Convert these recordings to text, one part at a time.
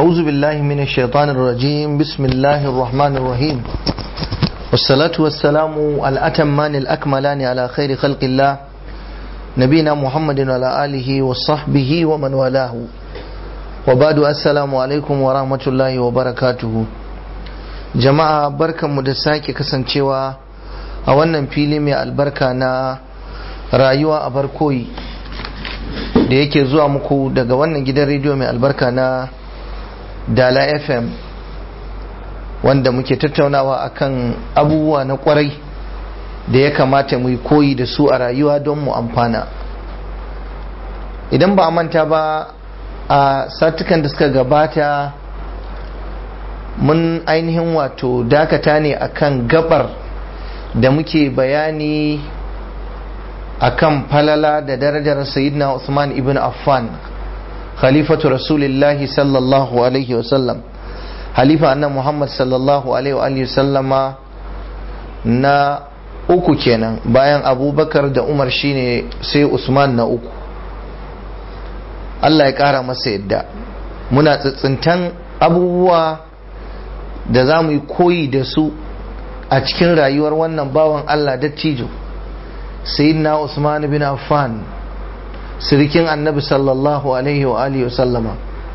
أعوذ بالله من الشيطان الرجيم بسم الله الرحمن الرحيم والصلاة والسلام الأتمان الأكملان على خير خلق الله نبينا محمد وعلى آله وصحبه ومن والاه وبعد السلام عليكم ورحمة الله وبركاته jama'a barkanmu da sake kasancewa a wannan fili mai albarka na rayuwa a barkoyi da yake zuwa muku daga wannan gidan rediyo mai albarka na dala fm wanda muke tattaunawa akan abubuwa na kwarai da ya kamata mu yi koyi da su a rayuwa don mu amfana idan ba a manta ba a satukan da suka gabata mun ainihin wato dakata ne akan gabar da muke bayani akan falala da darajar sayyidina Usman ibn Affan khalifatu rasulillahi sallallahu alaihi wasallam halifa annan Muhammad sallallahu alaihi wa sallama na uku kenan bayan abubakar da umar shine sai Usman na uku Allah ya kara masa yadda muna tsitsintan abubuwa da za mu yi koyi da su a cikin rayuwar wannan bawan Allah dattijo sayyidina Usman bin Affan sirikin annabi sallallahu alaihi wa alihi sallama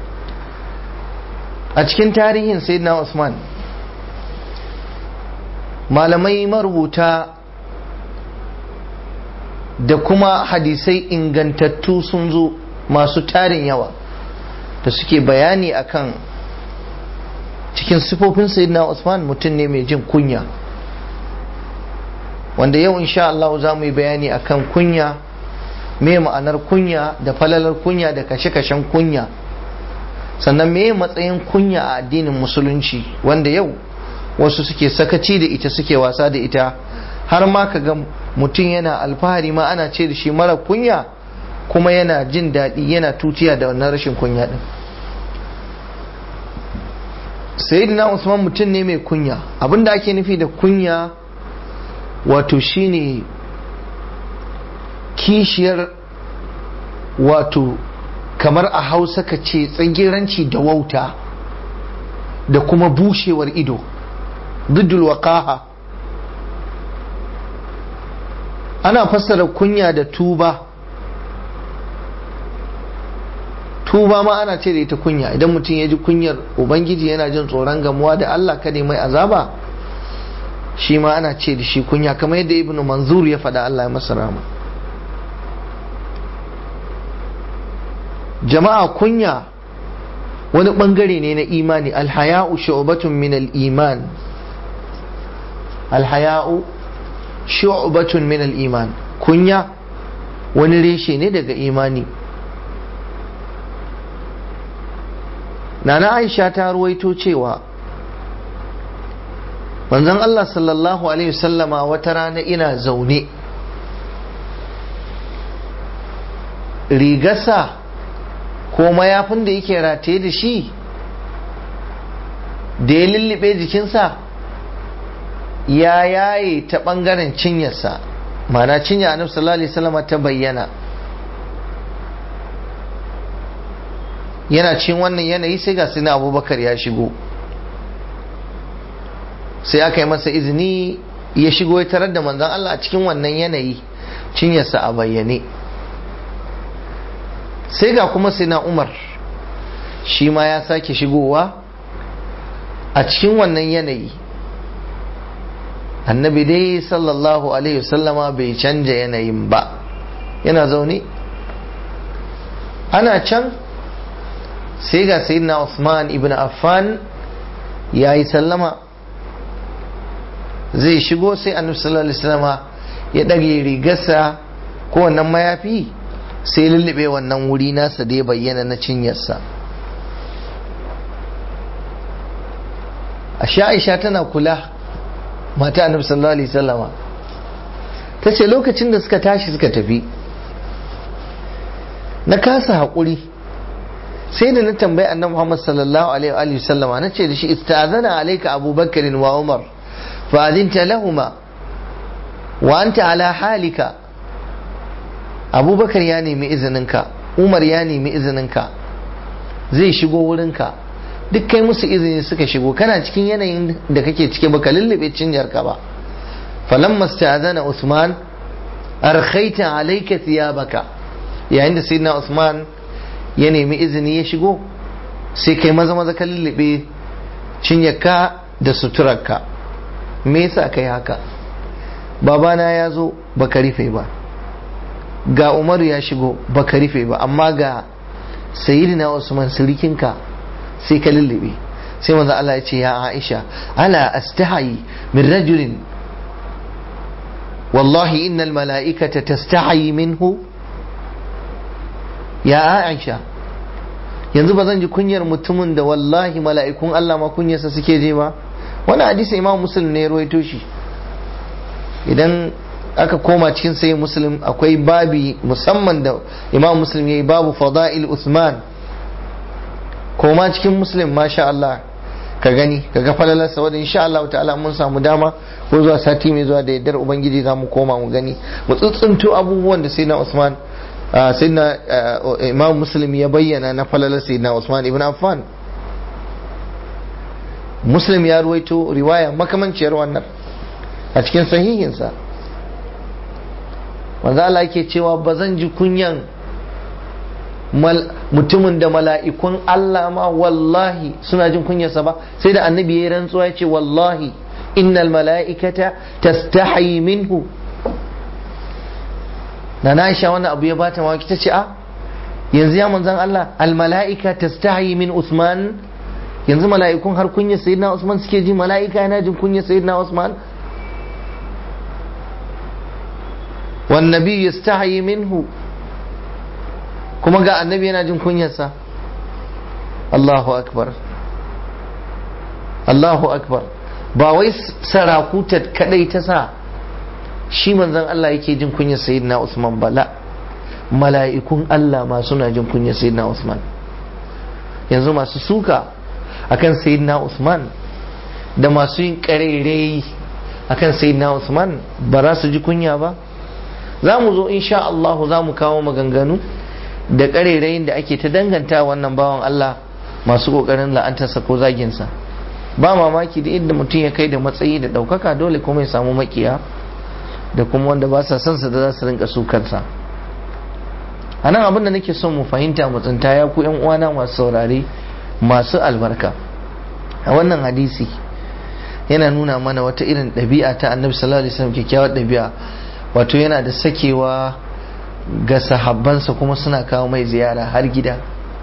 a cikin tarihin sayyidina Usman malamai marubuta da kuma hadisai ingantattu sun zo masu tarin yawa da suke bayani akan cikin sifofin sayyidina Usman mutum ne mai jin kunya wanda yau insha Allah za mu yi bayani akan kunya me ma'anar kunya da falalar kunya da kashe-kashen kunya sannan me matsayin kunya a addinin musulunci wanda yau wasu suke sakaci da ita suke wasa da ita har ma ka ga mutum yana alfahari ma ana ce da shi mara kunya kuma yana jin daɗi yana tutiya da wannan rashin kunya din sayyidina usman mutum ne mai kunya abinda ake nufi da kunya wato shine kishiyar wato kamar a hausa ka ce tsagiranci da wauta da kuma bushewar ido dudul waqaha ana fassara kunya da tuba tuba ma ana ce da ita kunya idan mutum ya ji kunyar ubangiji yana jin tsoron gamuwa da Allah kada mai azaba shi ma ana ce da shi kunya kamar yadda ibnu manzur ya faɗa Allah ya masa rama jama'a kunya wani bangare ne na imani alhaya'u shu'batun min al-iman alhaya'u shu'batun min al-iman kunya wani reshe ne daga imani nana aisha ta ruwaito cewa manzon Allah sallallahu alaihi wasallama wata rana ina zaune rigasa ko mayafin da yake rataye da shi da ya lullube jikinsa ya yaye ta ɓangaren cinyarsa mana cinya annabi sallallahu alaihi wasallama ta bayyana yana cin wannan yanayi sai ga sina abubakar ya shigo sai aka yi masa izini ya shigo ya tarar da manzan Allah a cikin wannan yanayi cinyarsa a bayyane sai ga kuma sina umar shi ma ya sake shigowa a cikin wannan yanayi annabi dai sallallahu alaihi wasallama bai canja yanayin ba yana zaune ana can sai ga sayyidina Usman ibn Affan ya yi sallama zai shigo sai annabi sallallahu alaihi wasallama ya ɗage rigarsa ko wannan mayafi sai lullube wannan wuri nasa da ya bayyana na cinyarsa a Aisha tana kula mata annabi sallallahu alaihi wasallama ta ce lokacin da suka tashi suka tafi na kasa haƙuri sai da na tambayi annabi Muhammad sallallahu alaihi wa sallama na ce da shi istazana alayka Abu Bakr wa Umar fa adinta lahuma wa anta ala halika Abu Bakar ya nemi izininka Umar ya nemi izininka zai shigo wurinka duk kai musu izini suka shigo kana cikin yanayin da kake cike baka lullube cinyarka ba falamma sta'azana usman arkhaita alayka thiyabaka yayin da sayyidina usman ya nemi izini ya shigo sai kai maza maza ka lullube cinyarka da suturarka me yasa kai haka babana ya zo baka rufe ba ga umaru ya shigo baka rufe ba amma ga sayyidina usman sirikinka sai ka lullube sai manzo Allah ya ce ya Aisha ala astahi min rajulin wallahi innal mala'ikata tastahi minhu ya Aisha yanzu ba zan ji kunyar mutumin da wallahi mala'ikun Allah ma kunyarsa suke je ba wani hadisi imam muslim ne ya ruwaito shi idan aka koma cikin sai muslim akwai babi musamman da imam muslim ya yi babu fada'il usman koma cikin muslim masha Allah ka gani ka ga falalarsa wadda insha Allah ta'ala mun samu dama ko zuwa sati mai zuwa da yardar ubangiji za mu koma mu gani mu tsuntsunto abubuwan da sayyidina Usman sayyidina Imam Muslim ya bayyana na falalar sayyidina Usman ibn Affan Muslim ya ruwaito riwaya makamanciyar wannan a cikin sahihinsa manzo Allah yake cewa ba zan ji kunyan mutumin da mala'ikun Allah ma wallahi suna jin kunyarsa ba sai da annabi ya rantsuwa ya ce wallahi innal mala'ikata tastahi minhu na na Aisha wannan abu ya bata mawaki ta ce a yanzu ya manzan Allah al mala'ika tastahi min Usman yanzu mala'ikun har kunyar sayyidina Usman suke ji mala'ika yana jin kunyar sayyidina Usman wan nabi yastahi minhu kuma ga annabi yana jin kunyarsa Allahu akbar Allahu akbar ba wai sarakuta kadai ta sa shi manzon Allah yake jin kunyar sayyidina Usman bala mala'ikun Allah ma suna jin kunyar sayyidina Usman yanzu masu suka akan sayyidina Usman da masu yin karerai akan sayyidina Usman ba za su ji kunya ba za mu zo insha Allah za mu kawo maganganu da ƙarerayin da ake ta danganta wannan bawan Allah masu ƙoƙarin la'antarsa ko zaginsa ba mamaki da inda mutum ya kai da matsayi da ɗaukaka dole kuma ya samu makiya da kuma wanda ba sa son sa da za su rinka sukarsa a nan abin da nake son mu fahimta mu tsinta ya ku yan uwana masu saurare masu albarka a wannan hadisi yana nuna mana wata irin ɗabi'a ta annabi sallallahu alaihi wasallam kyakkyawar ɗabi'a wato yana da sakewa ga sahabbansa kuma suna kawo mai ziyara har gida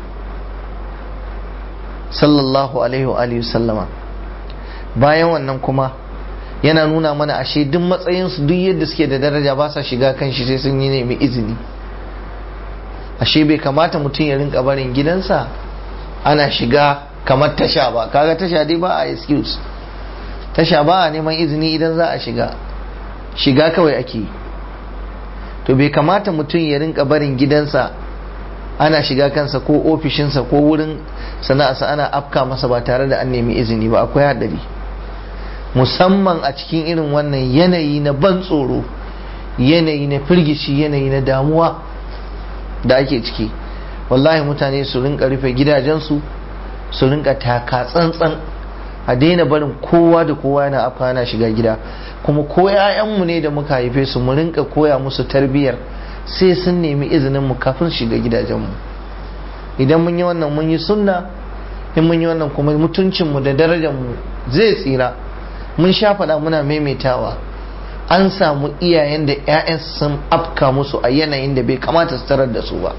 sallallahu alaihi wa alihi sallama bayan wannan kuma yana nuna mana ashe duk matsayinsu duk yadda suke da daraja ba sa shiga kan shi sai sun yi nemi izini ashe bai kamata mutum ya rinka barin gidansa ana shiga kamar tasha ba kaga tasha dai ba a excuse tasha ba a neman izini idan za a shiga shiga kawai ake yi to bai kamata mutum ya rinka barin gidansa ana shiga kansa ko ofishinsa ko wurin sana'arsa ana afka masa ba tare da an nemi izini ba akwai haɗari musamman a cikin irin wannan yanayi na ban tsoro yanayi na firgici yanayi na damuwa da ake ciki wallahi mutane su rinka rufe gidajensu su rinka taka tsantsan a daina barin kowa da kowa yana afka yana shiga gida kuma ko 'ya'yanmu ne da muka haife su mu rinka koya musu tarbiyyar sai sun nemi izinin mu kafin shiga gidajenmu idan mun yi wannan mun yi sunna in mun yi wannan kuma mutuncinmu da darajarmu zai tsira mun sha faɗa muna maimaitawa an samu iyayen da 'ya'yan sun afka musu a yanayin da bai kamata su tarar da su ba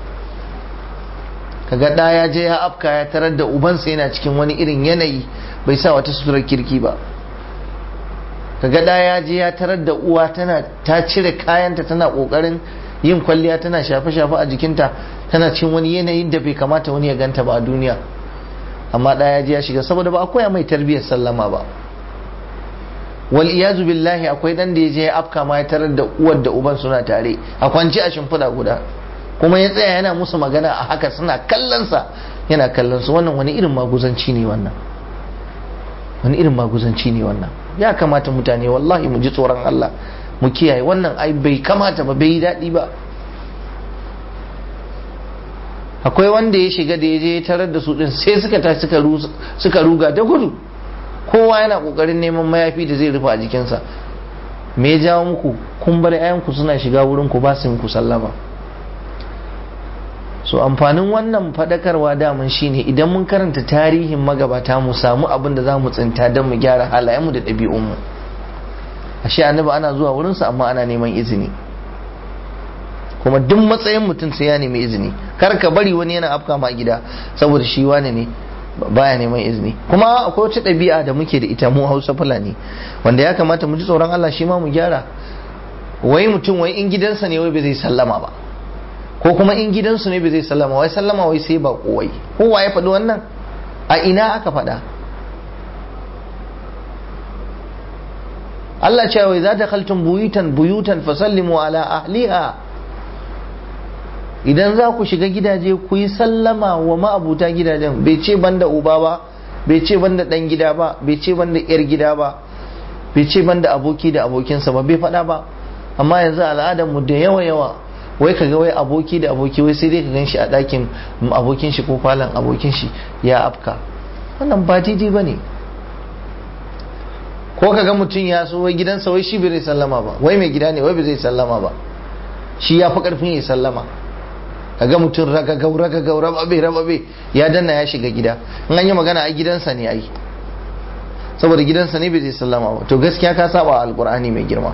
kaga ɗa ya je ya afka ya tarar da ubansa yana cikin wani irin yanayi bai sa wata suturar kirki ba kaga ɗa ya je ya tarar da uwa tana ta cire kayanta tana ƙoƙarin yin kwalliya tana shafe-shafe a jikinta tana cin wani yanayin da bai kamata wani ya ganta ba a duniya amma ɗa ya je ya shiga saboda ba a koya mai tarbiyyar sallama ba wal iyazu billahi akwai dan da ya je ya afka ma ya tarar da uwar da uban suna tare a kwance a shimfiɗa guda kuma ya tsaya yana musu magana a haka suna kallonsa yana kallon su wannan wani irin maguzanci ne wannan wani irin maguzanci ne wannan ya kamata mutane wallahi mu ji tsoron Allah mu kiyaye wannan ai bai kamata ba bai yi daɗi ba akwai wanda ya shiga da ya je tarar da su din sai suka tashi suka ruga da gudu kowa yana kokarin neman mayafi da zai rufe a jikinsa me ya jawo muku kun bar ku suna shiga wurin ku ba su muku sallama so amfanin wannan fadakarwa daman shine idan mun karanta tarihin magabata mu samu abin da za mu tsinta don mu gyara halayenmu da ɗabi'unmu ashe annabi ana zuwa wurinsa amma ana neman izini kuma duk matsayin mutum sai ya nemi izini kar ka bari wani yana afka ma gida saboda shi wane ne baya neman izini kuma akwai wata ɗabi'a da muke da ita mu hausa fulani wanda ya kamata mu ji tsoron Allah shi ma mu gyara wai mutum wai in gidansa ne wai bai zai sallama ba ko kuma in gidansu ne bai zai sallama wai sallama wai sai ba kowai kowa ya faɗi wannan a ina aka faɗa Allah ce wai za ta kaltun buyutan buyutan fasallimu ala ahliha idan za ku shiga gidaje ku yi sallama wa ma'abuta gidajen bai ce banda uba ba bai ce banda dan gida ba bai ce banda yar gida ba bai ce banda aboki da abokinsa ba bai faɗa ba amma yanzu al'adar mu da yawa yawa wai ka ga wai aboki da aboki wai sai dai ka gan shi a ɗakin abokin shi ko falon abokin shi ya afka wannan ba daidai ba ne ko ka ga mutum ya so wai gidansa wai shi bai zai sallama ba wai mai gida ne wai bai zai sallama ba shi ya fi karfin ya sallama ka ga mutum ragagau ragagau rababe rababe ya danna ya shiga gida in an yi magana a gidansa ne ai saboda gidansa ne bai zai sallama ba to gaskiya ka saba alkur'ani mai girma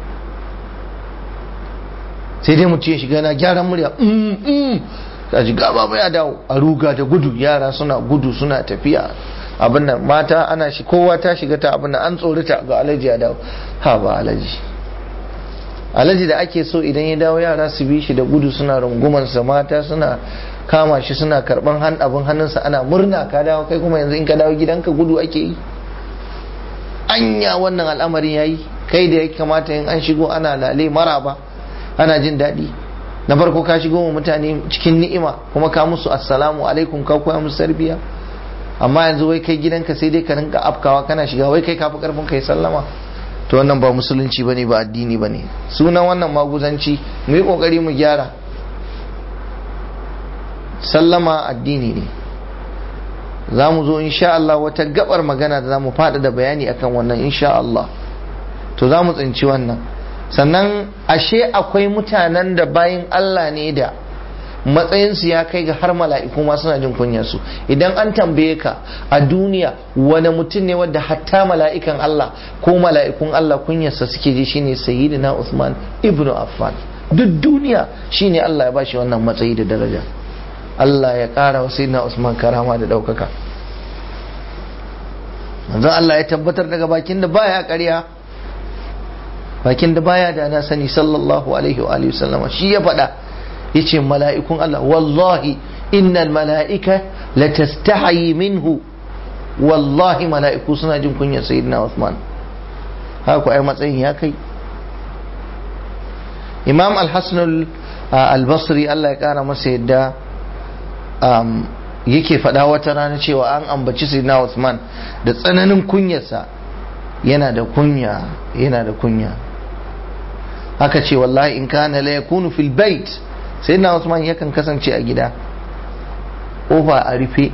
sai dai mutum ya shiga na gyaran murya a ji gaba ya dawo a ruga da gudu yara suna gudu suna tafiya abin nan mata ana shi kowa ta shiga ta abin nan an tsorita ga alaji ya dawo ha ba alaji alaji da ake so idan ya dawo yara su bi shi da gudu suna rungumansa mata suna kama shi suna karban han abin hannunsa ana murna ka dawo kai kuma yanzu in ka dawo gidanka gudu ake yi anya wannan al'amarin yayi kai da ya kamata in an shigo ana lale maraba ana jin daɗi na farko ka shigo wa mutane cikin ni'ima kuma ka musu assalamu alaikum ka koya musu tarbiya amma yanzu wai kai gidanka sai dai ka rinka afkawa kana shiga wai kai kafi karfin kai sallama to wannan ba musulunci bane ba addini bane sunan wannan maguzanci mu yi kokari mu gyara sallama addini ne za mu zo insha Allah wata gabar magana da za mu faɗa da bayani akan wannan insha Allah to za mu tsinci wannan sannan ashe akwai mutanen da bayin Allah ne da matsayinsu ya kai ga har mala'iku ma suna jin kunyarsu idan an tambaye ka a duniya wani mutum ne wadda hatta mala'ikan Allah ko mala'ikun Allah kunyarsa suke ji shine sayyidina Usman ibnu Affan duk duniya shine Allah ya bashi wannan matsayi da daraja Allah ya ƙara wa sayyidina Usman karama da ɗaukaka manzon Allah ya tabbatar daga bakin da baya ƙarya bakin da baya da na sani sallallahu alaihi wa alihi sallama shi ya faɗa yace mala'ikun Allah wallahi innal mala'ika latastahi minhu wallahi mala'iku suna jin kunyar sayyidina Uthman haka ai matsayin ya kai Imam Al-Hasan Al-Basri Allah ya kara masa yadda yake faɗa wata rana cewa an ambaci sayyidina Uthman da tsananin kunyarsa yana da kunya yana da kunya haka ce wallahi in kana la yakunu fil bait sayyidina Usman yakan kasance a gida kofa a rufe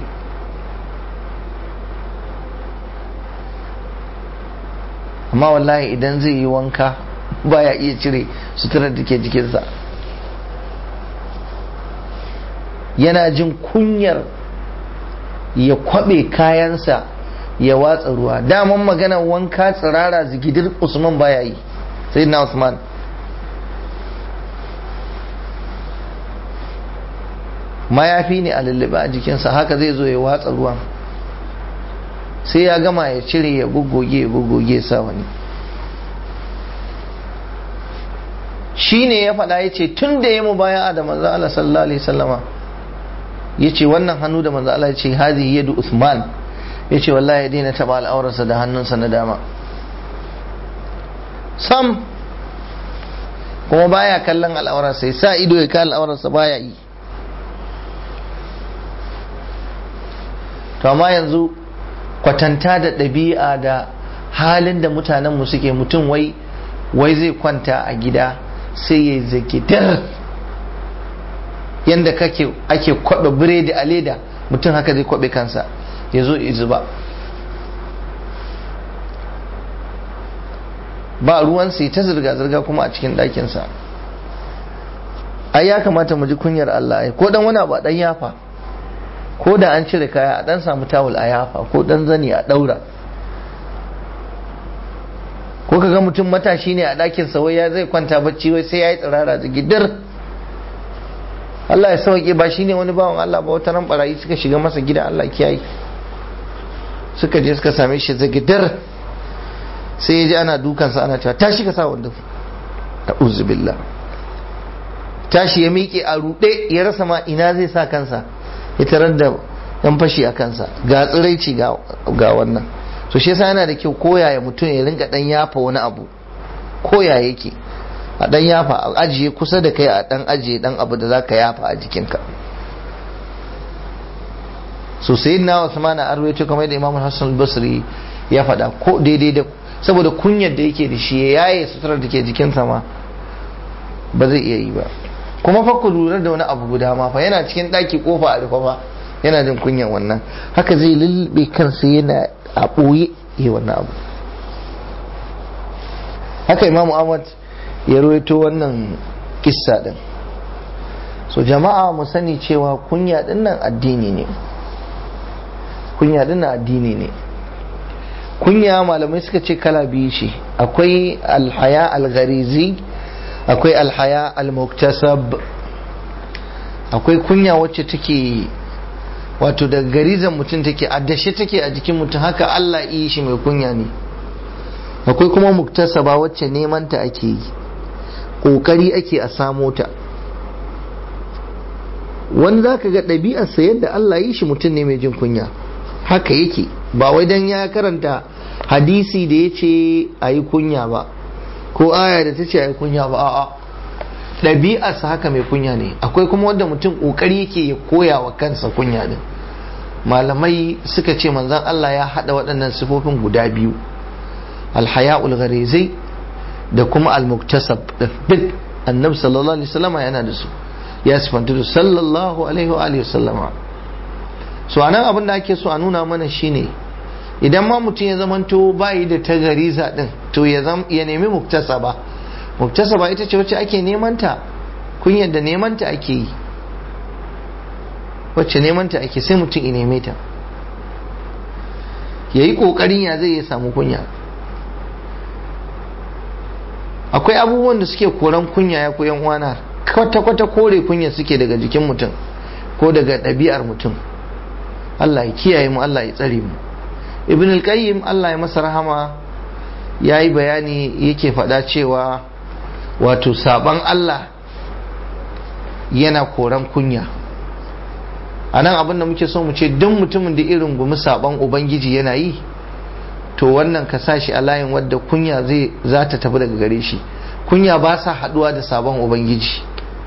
amma wallahi idan zai yi wanka baya iya cire suturar da ke jikinsa yana jin kunyar ya kwabe kayansa ya watsa ruwa daman magana wanka tsirara zigidir usman baya yi sai na usman mayafi ne a lullube a jikinsa haka zai zo ya watsa ruwan sai ya gama ya cire ya guggoge ya guggoge sa wani shi ne ya faɗa ya ce tun da ya mu baya da manzo Allah sallallahu alaihi sallama ya ce wannan hannu da manzo Allah ya ce hazihi yadu Usman ya ce wallahi ya daina taɓa al'aurarsa da hannunsa na dama sam kuma baya kallon al'aurarsa ya sa ido ya kalli al'aurarsa baya yi to amma yanzu kwatanta da ɗabi'a da halin da mutanenmu suke mutum wai wai zai kwanta a gida sai ya zaki dar yanda kake ake kwaɓe biredi a leda mutum haka zai kwaɓe kansa ya zo zuba ba ruwan sai ta zirga-zirga kuma a cikin ɗakinsa ai ya kamata mu ji kunyar Allah ai ko dan wani abu a dan yafa ko da an cire kaya a dan samu tawul a yafa ko dan zani a daura ko kaga mutum matashi ne a ɗakin sa wai ya zai kwanta bacci wai sai yayi tsirara da gidir Allah ya sauke ba shine wani bawan Allah ba wata ran barayi suka shiga masa gida Allah kiyaye suka je suka same shi zagidar sai ya ji ana dukansa ana cewa tashi ka sa wando a'udhu billah tashi ya miƙe a ruɗe ya rasa ma ina zai sa kansa ya tarar da yan fashi a kansa ga tsiraici ga wannan so shi yasa yana da kyau koyaya mutum ya rinka dan yafa wani abu koya yake a dan yafa a ajiye kusa da kai a dan ajiye dan abu da zaka yafa a jikinka so sayyidina Usman a arwayo kamar da Imam Hassan al-Basri ya faɗa ko daidai da saboda kunyar da yake da shi ya yaye suturar da ke jikinsa ma ba zai iya yi ba kuma fa ku lura da wani abu guda ma fa yana cikin ɗaki kofa a rufe fa yana jin kunyan wannan haka zai lullube kansa yana a ɓoye yi wannan abu haka imamu ahmad ya rawaito wannan kissa din so jama'a mu sani cewa kunya din nan addini ne kunya din nan addini ne kunya malamai suka ce kala biyu ce akwai alhaya algharizi akwai alhaya almuktasab akwai kunya wacce take wato da garizan mutum take addashe take a jikin mutum haka Allah yi shi mai kunya ne akwai kuma muktasaba wacce neman ta ake yi kokari ake a samo ta wani za ka ga ɗabi'arsa yadda Allah yi shi mutum ne mai jin kunya haka yake ba wai dan ya karanta hadisi da ya ce a yi kunya ba ko aya da ta ce a yi kunya ba a'a ɗabi'arsa haka mai kunya ne akwai kuma wanda mutum ƙoƙari yake ya koya wa kansa kunya din malamai suka ce manzan Allah ya haɗa waɗannan sifofin guda biyu alhaya'ul gharizai da kuma almuktasab duk annabi sallallahu alaihi wasallama yana da su ya sifanta da sallallahu alaihi wa alihi wasallama so anan abin da ake so a nuna mana shine idan ma mutum ya zamanto bayi da ta gariza din to ya nemi muktasaba muktasaba ita ce wacce ake nemanta kunyar da nemanta ake yi wacce nemanta ake sai mutum ya neme ta ya yi ƙoƙarin ya zai ya samu kunya akwai abubuwan da suke koran kunya ya koyan uwana kwata-kwata kore kunya suke daga jikin mutum ko daga ɗabi'ar mutum Allah ya kiyaye mu Allah ya tsare mu ibn al-qayyim Allah ya masa rahama ya yi bayani yake faɗa cewa wato saban Allah yana koran kunya a nan abin da muke so mu ce duk mutumin da irin gumi saban ubangiji yana yi to wannan ka sa shi a layin wadda kunya zai za ta tafi daga gare shi kunya ba sa haɗuwa da sabon ubangiji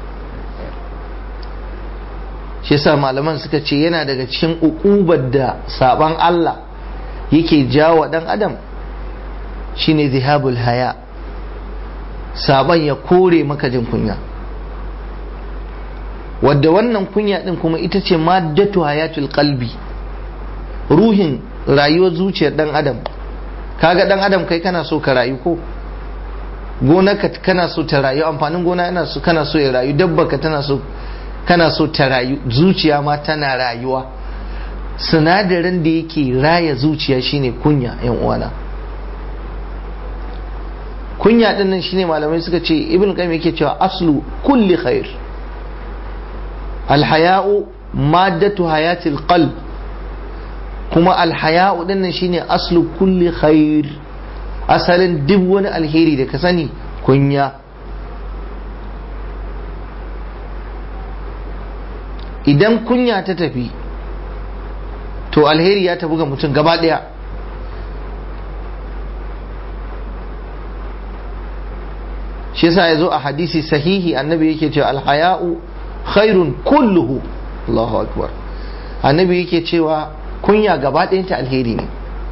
shi yasa malaman suka ce yana daga cikin ukubar da saban Allah yake jawo dan adam shine zihabul haya saban ya kore maka jin kunya wadda wannan kunya din kuma ita ce maddatu hayatul qalbi ruhin rayuwar zuciyar dan adam kaga dan adam kai kana so ka rayu ko gonarka kana so ta rayu amfanin gona yana so kana so ya rayu dabbarka tana so kana so ta rayu zuciya ma tana rayuwa sinadarin da yake raya zuciya shine kunya yan uwana kunya din nan shine malamai suka ce ibn qayyim yake cewa aslu kulli khair alhaya'u maddatu hayatil qalb kuma alhaya'u din nan shine aslu kulli khair asalin duk wani alheri da ka sani kunya idan kunya ta tafi to alheri ya tafi ga mutum gaba daya shi yasa ya zo a hadisi sahihi annabi yake cewa alhaya'u khairun kulluhu Allahu akbar annabi yake cewa kunya gaba ɗayanta alheri ne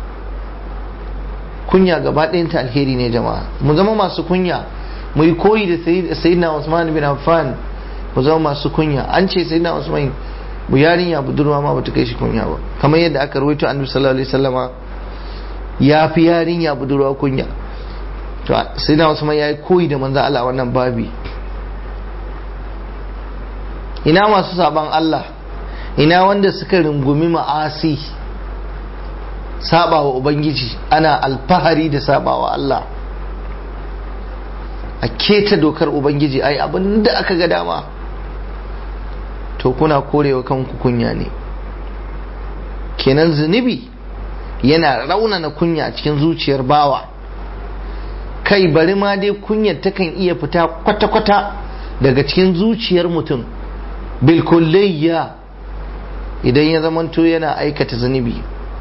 kunya gaba ɗayanta alheri ne jama'a mu zama masu kunya mu yi koyi da sayyidina Usman bin Affan ku zama masu kunya an ce sai na usman bu yarinya budurwa ma bata kai shi kunya ba kamar yadda aka rawaito annabi sallallahu alaihi wasallama ya fi yarinya budurwa kunya to sai na usman yayi koyi da manzo Allah wannan babi ina masu saban Allah ina wanda suka rungumi ma'asi sabawa ubangiji ana alfahari da sabawa Allah a keta dokar ubangiji ai abin da aka ga dama to kuna korewa kanku kunya ne kenan zunubi yana raunana kunya cikin zuciyar bawa kai bari ma dai kunyar takan iya fita kwata-kwata daga cikin zuciyar mutum bilkullayya idan ya zamanto yana aikata zunubi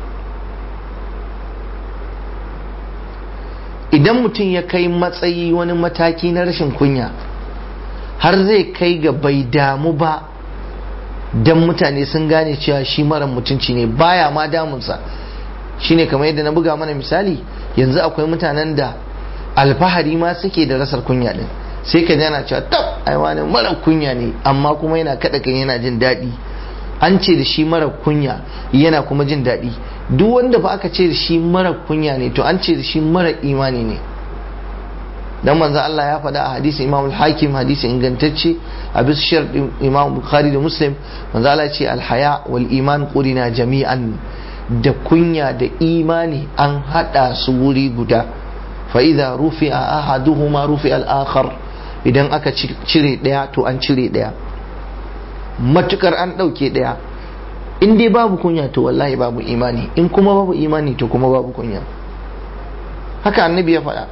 idan mutum ya kai matsayi wani mataki na rashin kunya har zai kai ga bai damu ba don mutane sun gane cewa shi mara mutunci ne baya ma damunsa shine kamar yadda na buga mana misali yanzu akwai mutanen da alfahari ma suke da rasar kunya din sai ka jana cewa tab ai wani mara kunya ne amma kuma yana kada kan yana jin daɗi an ce da shi mara kunya yana kuma jin daɗi duk wanda ba aka ce da shi mara kunya ne to an ce da shi mara imani ne dan manzo Allah ya faɗa a hadisi Imam al-Hakim hadisi ingantacce a bisa shar Imam Bukhari da Muslim manzo Allah ya ce al-haya wal iman qurina jami'an da kunya da imani an hada su wuri guda fa idza rufi'a ahaduhuma rufi'a al-akhar idan aka cire daya to an cire daya matukar an dauke daya in dai babu kunya to wallahi babu imani in kuma babu imani to kuma babu kunya haka annabi ya faɗa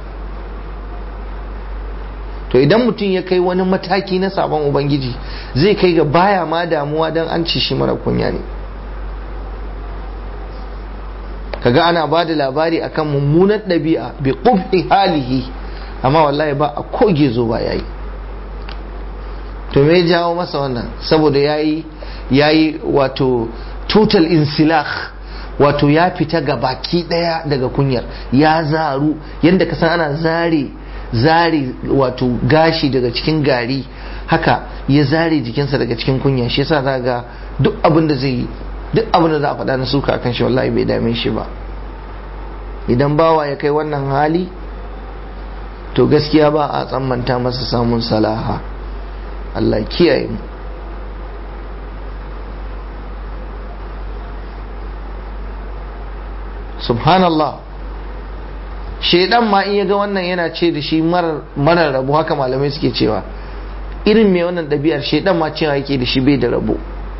to idan mutum ya kai wani mataki na sabon ubangiji zai kai ga baya ma damuwa don an ci shi mara kunya ne kaga ana ba da labari akan mummunan ɗabi'a bi qubhi halihi amma wallahi ba a koge zo ba yayi to me jawo masa wannan saboda yayi yayi wato total insilah wato ya fita ga baki daya daga kunyar ya zaru yadda ka san ana zare zare wato gashi daga cikin gari haka ya zare jikinsa daga cikin kunya shi yasa za ga duk abin da zai yi duk abin da za a faɗa na suka kan shi wallahi bai dame shi ba idan bawa ya kai wannan hali to gaskiya ba a tsammanta masa samun salaha Allah kiyaye mu subhanallah shaidan ma in ya ga wannan yana ce da shi marar rabu haka malamai suke cewa irin mai wannan ɗabi'ar shaidan ma cewa yake da shi bai da rabo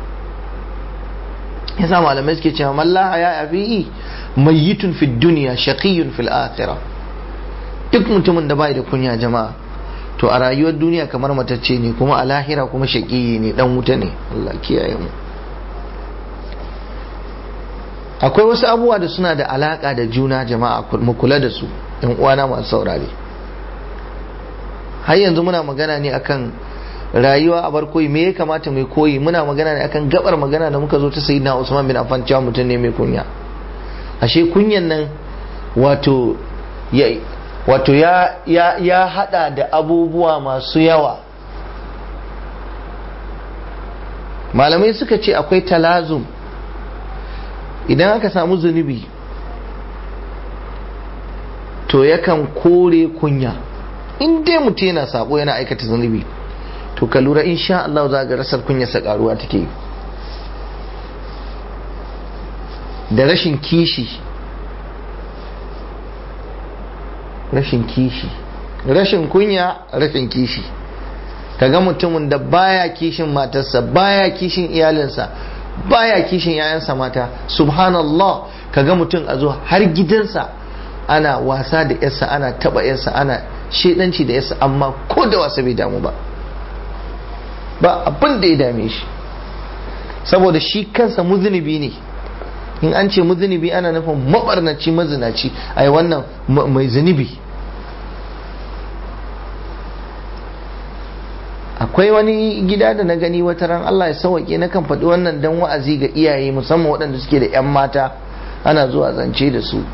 yasa malamai suke cewa mallaha ya afi'i mayyitun fi duniya shaqiyun fil akhirah duk mutumin da bai da kunya jama'a to a rayuwar duniya kamar matacce ne kuma a lahira kuma shaqiyi ne dan wuta ne Allah kiyaye mu akwai wasu abubuwa da suna da alaka da juna jama'a mu kula da su yan uwana masu saurare har yanzu muna magana ne akan rayuwa a bar koyi me ya kamata mai koyi muna magana ne akan gabar magana da muka zo ta sayyidina Usman bin Affan cewa mutum ne mai kunya ashe kunyan nan wato ya wato ya ya ya hada da abubuwa masu yawa malamai suka ce akwai talazum idan aka samu zunubi to yakan kore kunya in dai mutum yana sabo yana aikata zunubi to ka lura insha Allah za ga rasar kunyarsa karuwa take da rashin kishi rashin kishi rashin kunya rashin kishi kaga mutumin da baya kishin matarsa baya kishin iyalinsa baya kishin yayansa mata subhanallah kaga mutum a zo har gidansa ana wasa da yarsa ana taba yarsa ana shedanci da yarsa amma ko da wasa bai damu ba ba abin da ya dame shi saboda shi kansa muzunubi ne in an ce muzunubi ana nufin mabarnaci mazinaci ai wannan mai zunubi akwai wani gida da na gani wata ran Allah ya sauke na kan faɗi wannan dan wa'azi ga iyaye musamman waɗanda suke da 'yan mata ana zuwa zance da su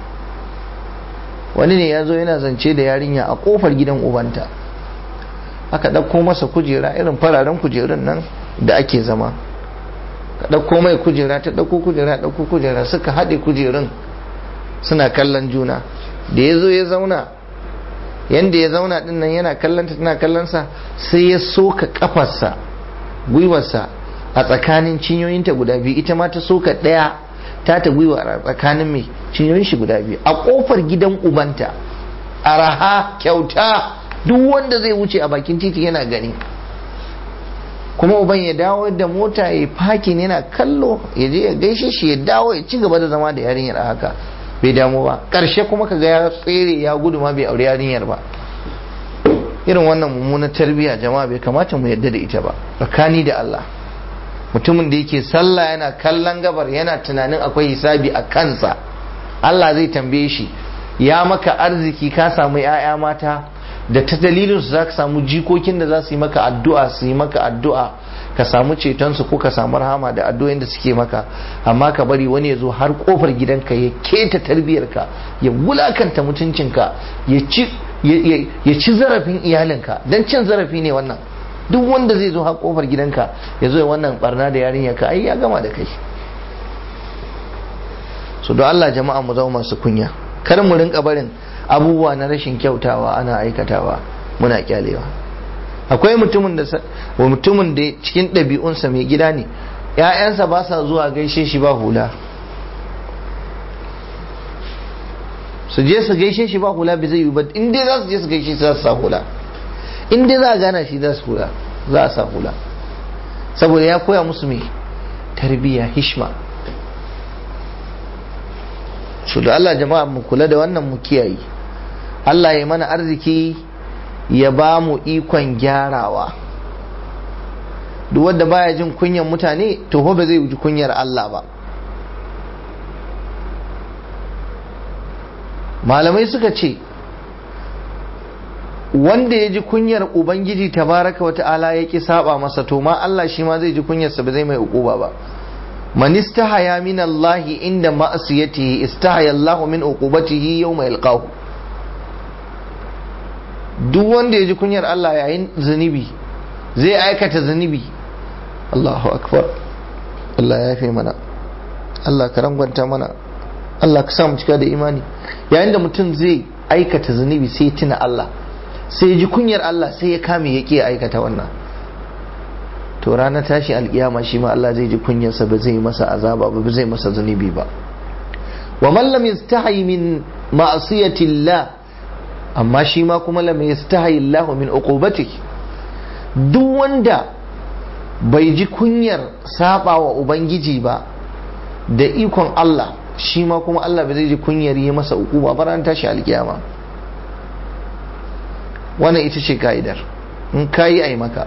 wani ne ya zo yana zance da yarinya a ƙofar gidan ubanta aka ɗauko masa kujera irin fararen kujerun nan da ake zama ka ɗauko mai kujera ta ɗauko kujera ɗauko kujera suka haɗe kujerun suna kallon juna da ya zo ya zauna yanda ya zauna ɗin nan yana kallon ta tana kallon sa sai ya soka kafarsa gwiwarsa a tsakanin cinyoyinta guda biyu ita ma ta soka ɗaya ta ta gwiwa a tsakanin mai cinyoyin shi guda biyu a kofar gidan ubanta araha kyauta duk wanda zai wuce a bakin titi yana gani kuma uban ya dawo da mota ya fakin yana kallo ya je ya gaishe shi ya dawo ya ci gaba da zama da yarinyar a haka bai damu ba karshe kuma kaga ya tsere ya gudu ma bai aure yarinyar ba irin wannan mummunar tarbiyya jama'a bai kamata mu yadda da ita ba tsakani da Allah mutumin da yake sallah yana kallon gabar yana tunanin akwai hisabi a kansa Allah zai tambaye shi ya maka arziki ka samu 'ya'ya mata da ta dalilin su zaka samu jikokin da za su yi maka addu'a su yi maka addu'a ka samu ceton su ko ka samu rahama da addu'o'in da suke maka amma ka bari wani ya zo har kofar gidanka ya keta tarbiyarka ya wulakanta mutuncinka ya ci ya ci zarafin iyalinka dan cin zarafi ne wannan duk wanda zai zo har kofar gidanka ya zo wannan barna da yarinya ka ai ya gama da kai so don Allah jama'a mu zama masu kunya kar mu rinka barin abubuwa na rashin kyautawa ana aikatawa muna kyalewa akwai mutumin da mutumin da cikin ɗabi'unsa mai gida ne ‘ya'yansa ba sa zuwa gaishe shi ba hula su je su gaishe shi ba hula bai zai yi ba in dai za su je su gaishe shi za su sa hula in dai za a gana shi za su hula za a sa hula saboda ya koya musu mai tarbiyya hishma su da Allah jama'a mu kula da wannan mu kiyaye Allah ya mana arziki ya ba mu ikon gyarawa duk wanda baya jin kunyar mutane to ba zai ji kunyar Allah ba malamai suka ce wanda ya ji kunyar ubangiji tabaraka wa ta'ala ya ki saba masa to ma Allah shi ma zai ji kunyarsa ba zai mai ukuba ba man istahaya min Allah inda ma'asiyatihi istahaya Allah min uqubatihi yawma yalqahu duk wanda ya ji kunyar Allah yayin zunubi zai aikata zunubi Allahu akbar Allah ya fi mana Allah ka rangwanta mana Allah ka sa mu cika da imani yayin da mutum zai aikata zunubi sai tuna Allah sai ya ji kunyar Allah sai ya kame ya ke aikata wannan to ranar tashi alkiyama shi ma Allah zai ji kunyarsa ba zai masa azaba ba zai masa zunubi ba wa man lam yastahi min ma'siyati Allah amma shi ma kuma lam yastahi Allah min uqubati duk wanda bai ji kunyar saba wa ubangiji ba da ikon Allah shi ma kuma Allah bai zai ji kunyar yi masa uquba ba ranar tashi alkiyama wannan ita ce ka'idar in kayi ai maka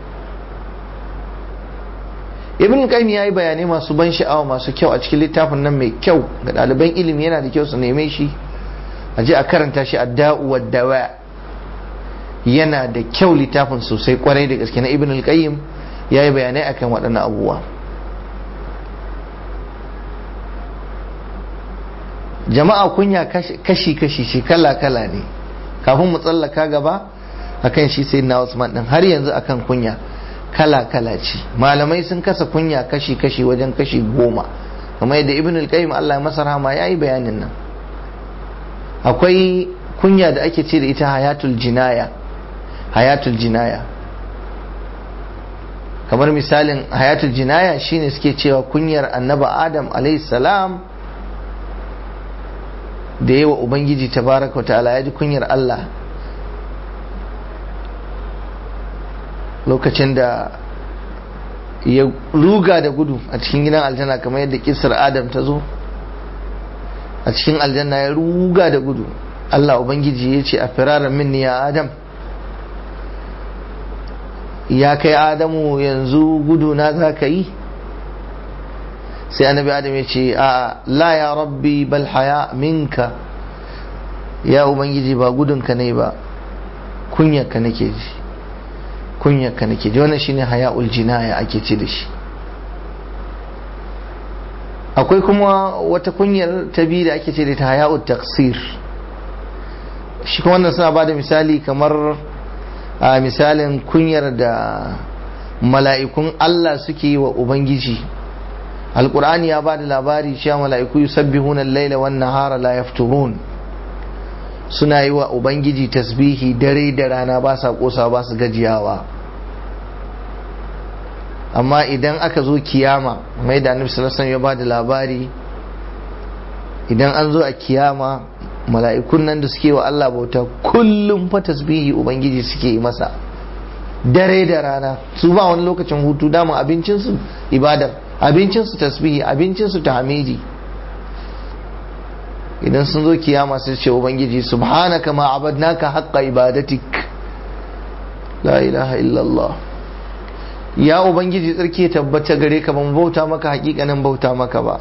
ibn qayyim yayi bayanai masu ban sha'awa masu kyau a cikin littafin nan mai kyau ga ɗaliban ilimi yana da kyau su neme shi a je a karanta shi adda'u wad dawa yana da kyau littafin sosai kwarai da gaske na ibn al-qayyim yayi bayanai akan waɗannan abubuwa jama'a kunya kashi kashi shi kala kala ne kafin mu tsallaka gaba akan shi sai na Usman din har yanzu akan kunya kala-kala ce malamai sun kasa kunya kashi-kashi wajen kashi goma kamar yadda ibn al-qayyim Allah masa rahama ya yi bayanin nan akwai kunya da ake ce da ita hayatul jinaya hayatul jinaya kamar misalin hayatul jinaya shine suke cewa kunyar annaba adam salam da yawa ubangiji tabaraka wa ta'ala ya ji kunyar Allah lokacin da ya ruga da gudu a cikin gidan aljanna kamar yadda kisar adam ta zo a cikin aljanna ya ruga da gudu Allah Ubangiji ya ce a firaran minni ya adam ya kai adamu yanzu gudu na za ka yi sai annabi adam ya ce a la ya rabbi bal haya minka ya Ubangiji ba gudunka ne ba kunyarka nake ji kunyarka nake ji wannan shine haya'ul jinaya ake ce da shi akwai kuma wata kunyar ta biyu da ake ce da ta haya'ul taksir shi kuma wannan suna bada misali kamar a misalin kunyar da mala'ikun Allah suke yi wa Ubangiji alkur'ani ya ba da labari cewa mala'iku yusabbihuna al-laila wan nahara la yafturun suna yi wa ubangiji tasbihi dare da rana ba sa kosa ba su gajiyawa amma idan aka zo kiyama mai da annabi sallallahu alaihi ya ba da labari idan an zo a kiyama mala'ikun nan da suke wa Allah bauta kullum fa tasbihi ubangiji suke yi masa dare da rana su ba wani lokacin hutu dama abincinsu ibadar abincinsu tasbihi abincinsu tahmidi idan sun zo kiyama sai ce ubangiji subhanaka ma abadnaka haqqa ibadatik la ilaha illallah ya ubangiji tsarki ya tabbata gare ka ban bauta maka hakikanin bauta maka ba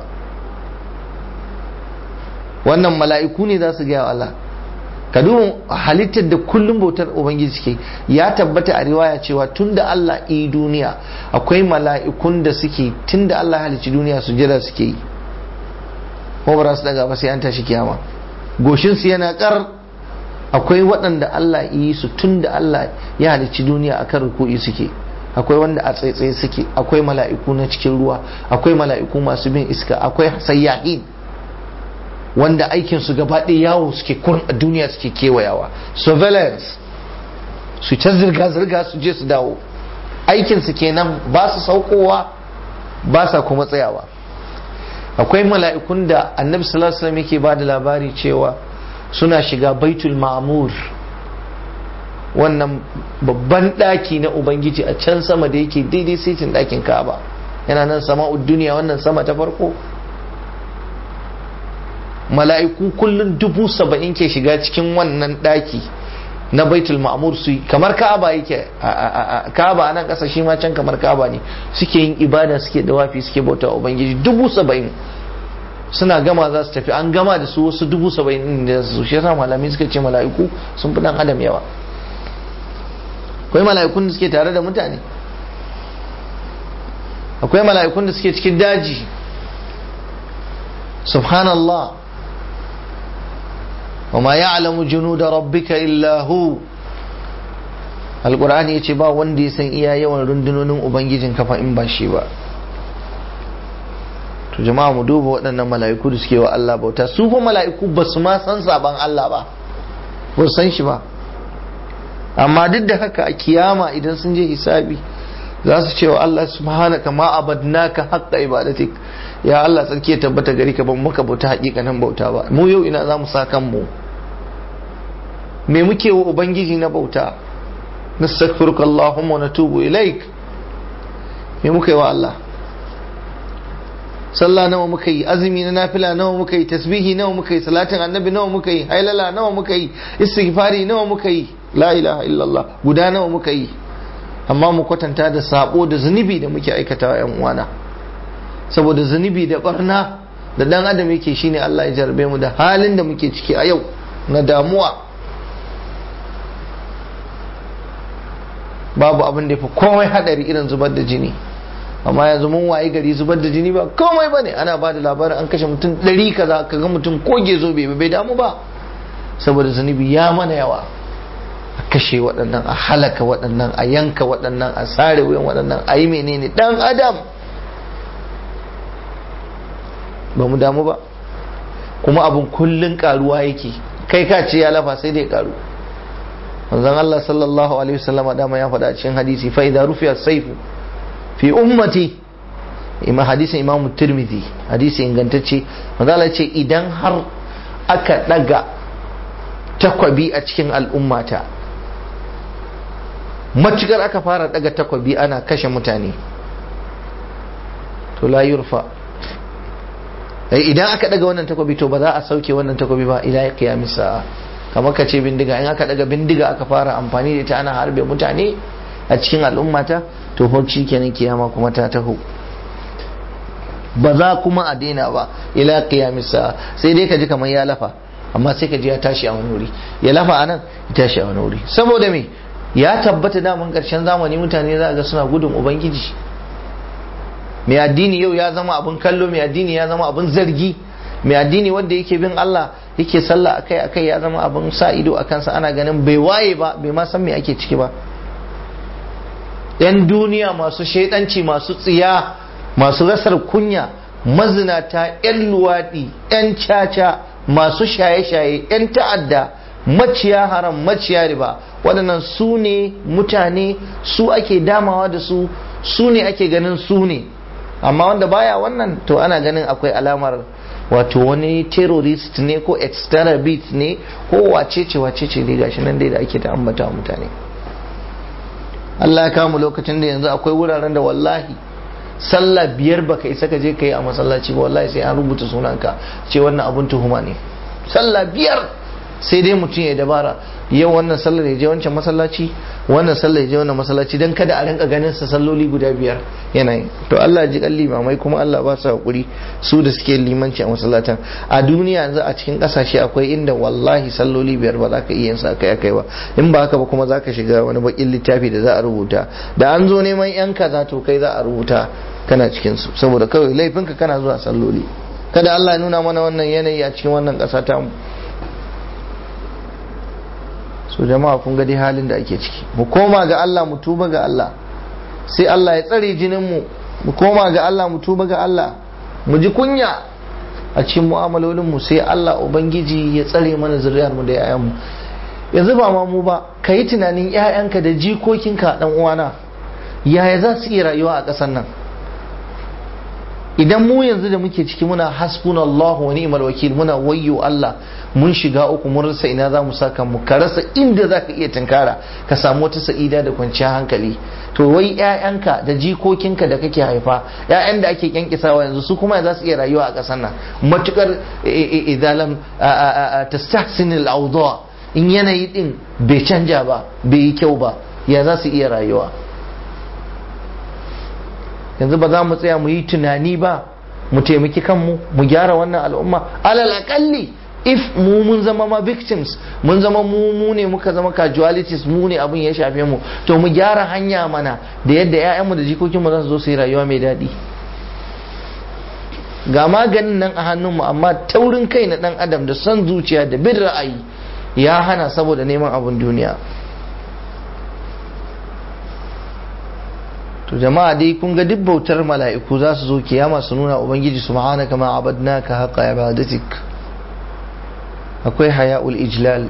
wannan mala'iku ne za su gaya wa Allah ka duba halittar da kullum bautar ubangiji suke ya tabbata a riwaya cewa tunda Allah yi duniya akwai mala'ikun da suke tunda Allah halicci duniya su jira suke yi ko ba su daga ba sai an tashi kiyama goshin su yana kar akwai waɗanda Allah yi su tunda Allah ya halicci duniya akan ruku'i suke akwai wanda a tsaitsaye suke akwai mala'iku na cikin ruwa akwai mala'iku masu bin iska akwai sayyahin wanda aikin su gaba ɗaya yawo suke kurin a duniya suke kewayawa surveillance su ta zirga-zirga su je su dawo aikin su kenan ba su saukowa ba sa kuma tsayawa akwai mala'ikun da annabi sallallahu alaihi wasallam yake ba da labari cewa suna shiga baitul ma'mur wannan babban ɗaki na ubangiji a can sama da yake daidai saitin ɗakin ka'aba yana nan sama'ud duniya wannan sama ta farko mala'iku kullum dubu saba'in ke shiga cikin wannan ɗaki na baitul ma'mur su kamar ka'aba yake ka'aba a nan ƙasa shi ma can kamar ka'aba ne suke yin ibada suke dawafi suke bauta ubangiji dubu saba'in suna gama za su tafi an gama da su wasu dubu saba'in da su shi yasa malamai suka ce mala'iku sun fi dan adam yawa akwai mala'ikun da suke tare da mutane akwai mala'ikun da suke cikin daji subhanallah وما يعلم جنود ربك إلا هو القرآن yace ba wanda ya san iya yawan rundunonin ubangijin kafa in ba shi ba to jama'a mu duba waɗannan mala'iku da suke wa Allah bauta su fa mala'iku ba su ma san saban Allah ba ba san shi ba amma duk da haka a kiyama idan sun je hisabi za su ce wa Allah subhanaka ma abadnaka haqqa ibadatik ya Allah tsarki ya tabbata gari ka ban maka bauta hakikanin bauta ba mu yau ina za mu sa kanmu me muke wa ubangiji na bauta nastaghfiruka allahumma wa natubu ilaik me muke wa Allah sallah nawa muka yi azumi na nafila nawa muka yi tasbihi nawa muka yi salatin annabi nawa muka yi hailala nawa muka yi istighfari nawa muka yi la ilaha illallah guda nawa muka yi amma mu kwatanta da sabo da zunubi da muke aikatawa yan uwana saboda zunubi da barna da dan adam yake shine Allah ya jarbe mu da halin da muke ciki a yau na damuwa babu abin da ya fi komai hadari irin zubar da jini amma yanzu mun waye gari zubar da jini ba komai bane ana ba da labarin an kashe mutum ɗari kaza ka ga mutum koge zo bai bai damu ba saboda zunubi ya mana yawa a kashe waɗannan a halaka waɗannan a yanka waɗannan a sare wuyan waɗannan a yi menene ɗan adam ba mu damu ba kuma abin kullun karuwa yake kai ka ce ya lafa sai dai karu manzon Allah sallallahu alaihi wasallama dama ya faɗa cikin hadisi fa idza rufiya saifu fi ummati ima hadisin imam tirmidhi hadisi ingantacce manzon Allah ce idan har aka daga takwabi a cikin al'ummata matukar aka fara daga takwabi ana kashe mutane to la yurfa idan aka daga wannan takobi to ba za a sauke wannan takobi ba ila qiyamis sa'a kamar ka ce bindiga in aka daga bindiga aka fara amfani da ita ana harbe mutane a cikin al'ummata to fa kenan kiyama kuma ta taho ba za kuma a daina ba ila qiyamis sa'a sai dai ka ji kamar ya lafa amma sai ka ji ya tashi a wani wuri ya lafa anan ya tashi a wani wuri saboda me ya tabbata daman karshen zamani mutane za ga suna gudun ubangiji mai addini yau ya zama abin kallo mai addini ya zama abin zargi mai addini wanda yake bin Allah yake sallah akai akai ya zama abin sa ido a kansa ana ganin bai waye ba bai ma san me ake ciki ba yan duniya masu shaidanci masu tsiya masu rasar kunya mazinata yan luwaɗi yan caca masu shaye-shaye yan ta'adda maciya haram maciya riba waɗannan su ne mutane su ake damawa da su su ne ake ganin su ne amma wanda baya wannan to ana ganin akwai alamar wato wani terrorist ne ko extremist ne ko wacece wacece ne gashi nan dai da ake ta ambata mutane Allah ya kamu lokacin da yanzu akwai wuraren da wallahi sallah biyar baka isa ka je ka yi a masallaci ba wallahi sai an rubuta sunanka ce wannan abun tuhuma ne sallah biyar sai dai mutum ya dabara yau wannan sallar ya je wancan masallaci wannan sallar ya je wannan masallaci dan kada a rinka ganin sa salloli guda biyar yana yi to Allah ji kalli mamai kuma Allah ba su hakuri su da suke limanci a masallatan a duniya yanzu a cikin kasashe akwai inda wallahi salloli biyar ba za ka iya yin sa kai kai ba in ba haka ba kuma za ka shiga wani bakin littafi da za a rubuta da an zo neman yan kaza to kai za a rubuta kana cikin su saboda kawai laifinka kana zuwa salloli kada Allah ya nuna mana wannan yanayi a cikin wannan kasa ta mu so jama'a kun ga dai halin da ake ciki mu koma ga Allah mu tuba ga Allah sai Allah ya tsare jinin mu mu koma ga Allah mu tuba ga Allah mu ji kunya a cikin mu'amalolin mu sai Allah ubangiji ya tsare mana zuriyar mu da yayan mu yanzu ba ma mu ba yi tunanin ƴaƴanka da jikokinka dan uwana yaya za su iya rayuwa a ƙasar nan idan mu yanzu da muke ciki muna hasbunallahu wa ni'mal wakil muna wayyo Allah mun shiga uku mun rasa ina za mu saka mu ka rasa inda za ka iya tunkara ka samu wata sa'ida da kwanciyar hankali to wai ƴaƴanka da jikokinka da kake haifa ƴaƴan da ake kyankisawa yanzu su kuma za su iya rayuwa a ƙasar nan matukar idalam tastahsin al in yanayi din bai canja ba bai yi kyau ba ya za su iya rayuwa yanzu ba za mu tsaya mu yi tunani ba mu taimaki kanmu mu gyara wannan al'umma alal akalli if mu mun zama ma victims mun zama mu mu ne muka zama casualties mu ne abin ya shafe mu to mu gyara hanya mana da yadda 'ya'yanmu da jikokinmu za su zo su yi rayuwa mai daɗi ga maganin nan a hannunmu amma taurin kai na ɗan adam da son zuciya da bin ra'ayi ya hana saboda neman abin duniya to jama'a dai kun ga duk bautar mala'iku za su zo kiyama su nuna ubangiji subhanaka ma abadnaka haqqa ibadatik akwai haya'ul ijlal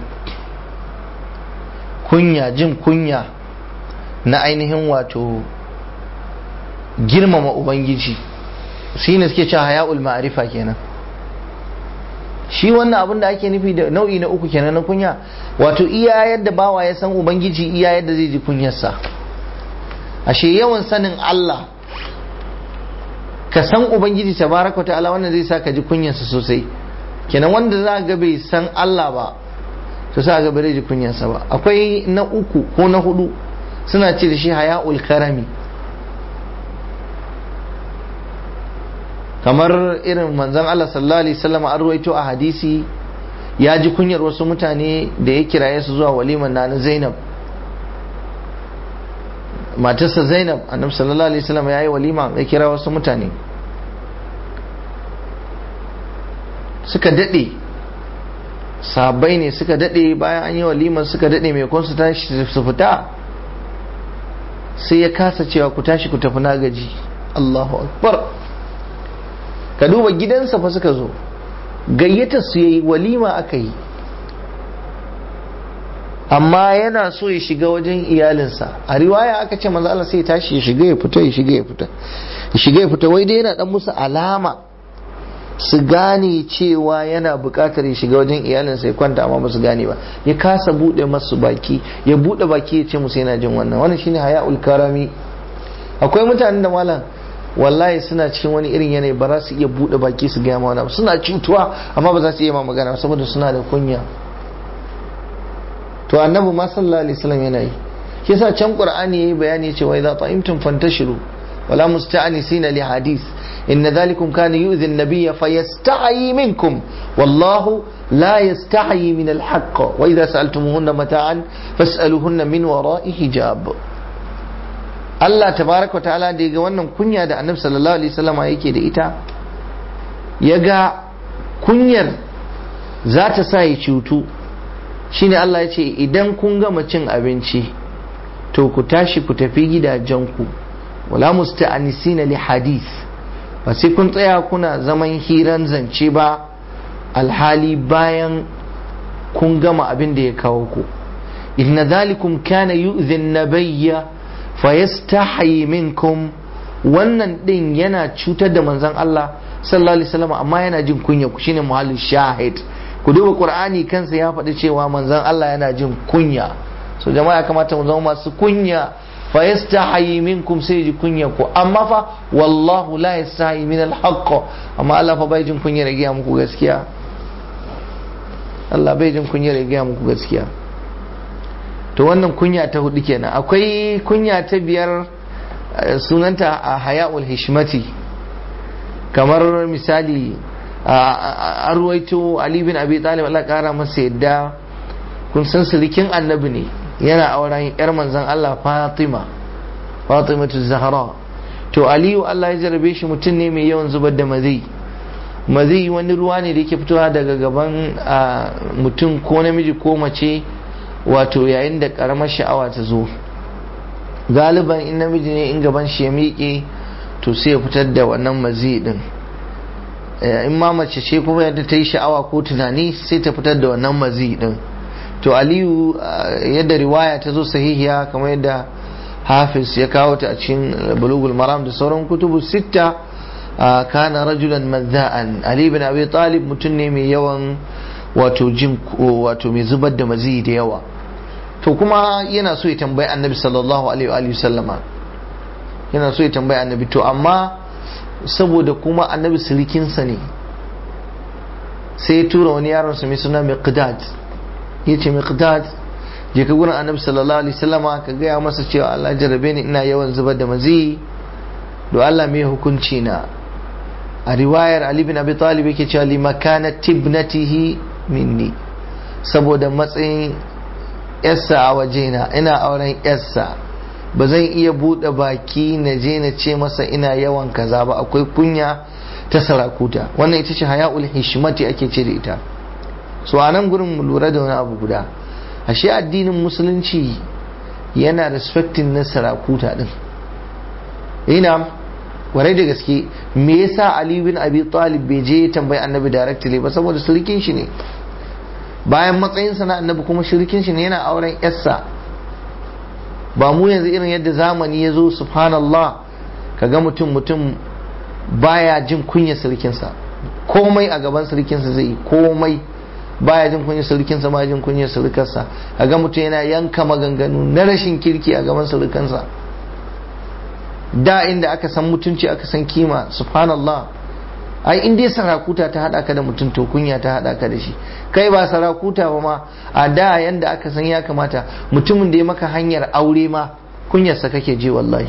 kunya jin kunya na ainihin wato girmama ubangiji shi ne suke cewa haya'ul ma'arifa kenan shi wannan abin da ake nufi da nau'i na uku kenan na kunya wato iya yadda bawa ya san ubangiji iya yadda zai ji kunyarsa ashe yawan sanin Allah ka san ubangiji tabaraka ta'ala wannan zai sa ka ji kunyarsa sosai kenan wanda za ga bai san Allah ba to sa ga bai ji kunyarsa ba akwai na uku ko na hudu suna ce da shi haya'ul karami kamar irin manzon Allah sallallahu alaihi wasallam an ruwaito a hadisi ya ji kunyar wasu mutane da ya kiraye su zuwa waliman na Zainab matarsa Zainab annabi sallallahu alaihi wasallam ya yi walima ya kira wasu mutane suka dade sabai ne suka dade bayan an yi walima suka dade mai kun su tashi su fita sai ya kasa cewa ku tashi ku tafi na gaji Allahu akbar ka duba gidansa fa suka zo gayyata su yayi walima aka yi amma yana so ya shiga wajen iyalinsa a riwaya aka ce manzo Allah sai ya tashi ya shiga ya fita ya shiga ya fita ya shiga ya fita wai dai yana dan musu alama su gane cewa yana buƙatar ya shiga wajen iyalinsa ya kwanta amma ba su gane ba ya kasa bude masu baki ya bude baki ya ce musu yana jin wannan wannan shine haya'ul karami akwai mutanen da malam wallahi suna cikin wani irin yanayi ba za su iya bude baki su gaya mana suna cutuwa amma ba za su iya ma magana saboda suna da kunya to annabi ma sallallahu alaihi wasallam yana yi yasa can qur'ani yayi bayani cewa idza ta'imtum fantashiru wala musta'anisina li hadith inna dhalikum kana yu'dhi an-nabiyya fayasta'i minkum wallahu la yasta'i min al-haqq wa idza sa'altumuhunna mata'an fas'aluhunna min wara'i hijab Allah tabaraka ta'ala da ga wannan kunya da annabi sallallahu alaihi wasallam yake da ita ya ga kunyar za ta sa ya cutu shine Allah ya ce idan kun gama cin abinci to ku tashi ku tafi gidajenku wala musta'anisina li hadith ba sai kun tsaya kuna zaman hiran zance ba alhali bayan kun gama abin da ya kawo ku inna dhalikum kana yu'dhi an-nabiyya fayastahi minkum wannan din yana cutar da manzon Allah sallallahu alaihi wasallam amma yana jin kunya ku shine muhallin shahid ku duba qur'ani kansa ya faɗi cewa manzon Allah yana jin kunya so jama'a kamata mu zama masu kunya fa yastahi minkum sai ji kunya ku amma fa wallahu la yastahi min al-haqq amma Allah fa bai jin kunya da gaya muku gaskiya Allah bai jin kunya da gaya muku gaskiya to wannan kunya ta hudu kenan akwai kunya ta biyar sunanta a haya'ul hishmati kamar misali a ruwaito Ali bin Abi Talib Allah kara masa yadda kun san silikin annabi ne yana auren yar manzon Allah Fatima Fatima Zahra to Aliyu Allah ya jarabe shi mutum ne mai yawan zubar da mazi mazi wani ruwa ne da yake fitowa daga gaban mutum ko namiji ko mace wato yayin da karamar sha'awa ta zo galiban in namiji ne in gaban shi ya miƙe to sai ya fitar da wannan mazi din in ma mace ce kuma yadda ta yi sha'awa ko tunani sai ta fitar da wannan mazi din to aliyu yadda riwaya ta zo sahihiya kamar yadda hafiz ya kawo ta a cikin bulugul maram da sauran kutubu sitta kana rajulan mazza'an ali bin abi talib mutum ne mai yawan wato jin wato mai zubar da mazi da yawa to kuma yana so ya tambayi annabi sallallahu alaihi wa sallama yana so ya tambayi annabi to amma saboda kuma annabi sirikinsa ne sai ya tura wani yaron sa mai suna miqdad ya ce miqdad je ka gurin annabi sallallahu alaihi wasallama ka gaya masa cewa Allah jarabe ni ina yawan zubar da mazi do Allah mai hukunci na a riwayar Ali bin Abi Talib yake cewa li makana tibnatihi minni saboda matsayin yarsa a wajena ina auren yarsa ba zan iya buɗe baki na je na ce masa ina yawan kaza ba akwai kunya ta sarakuta wannan ita ce haya'ul hishmati ake ce da ita so a nan gurin mu lura da wani abu guda ashe addinin musulunci yana respecting na sarakuta din ina warai da gaske me yasa Ali bin Abi Talib bai je tambayi Annabi directly ba saboda shirkin shi ne bayan matsayinsa na Annabi kuma shirkin shi ne yana auren yarsa ba mu yanzu irin yadda zamani ya zo subhanallah kaga mutum mutum baya jin kunya sirkinsa komai a gaban sirkinsa zai yi komai baya jin kunya sirkinsa baya jin kunya sirkarsa kaga mutum yana yanka maganganu na rashin kirki a gaban sirkansa da inda aka san mutunci aka san kima subhanallah ai in dai sarakuta ta hada ka da mutum to kunya ta hada ka da shi kai ba sarakuta ba ma a da yanda aka san ya kamata mutumin da ya maka hanyar aure ma kunyarsa kake je wallahi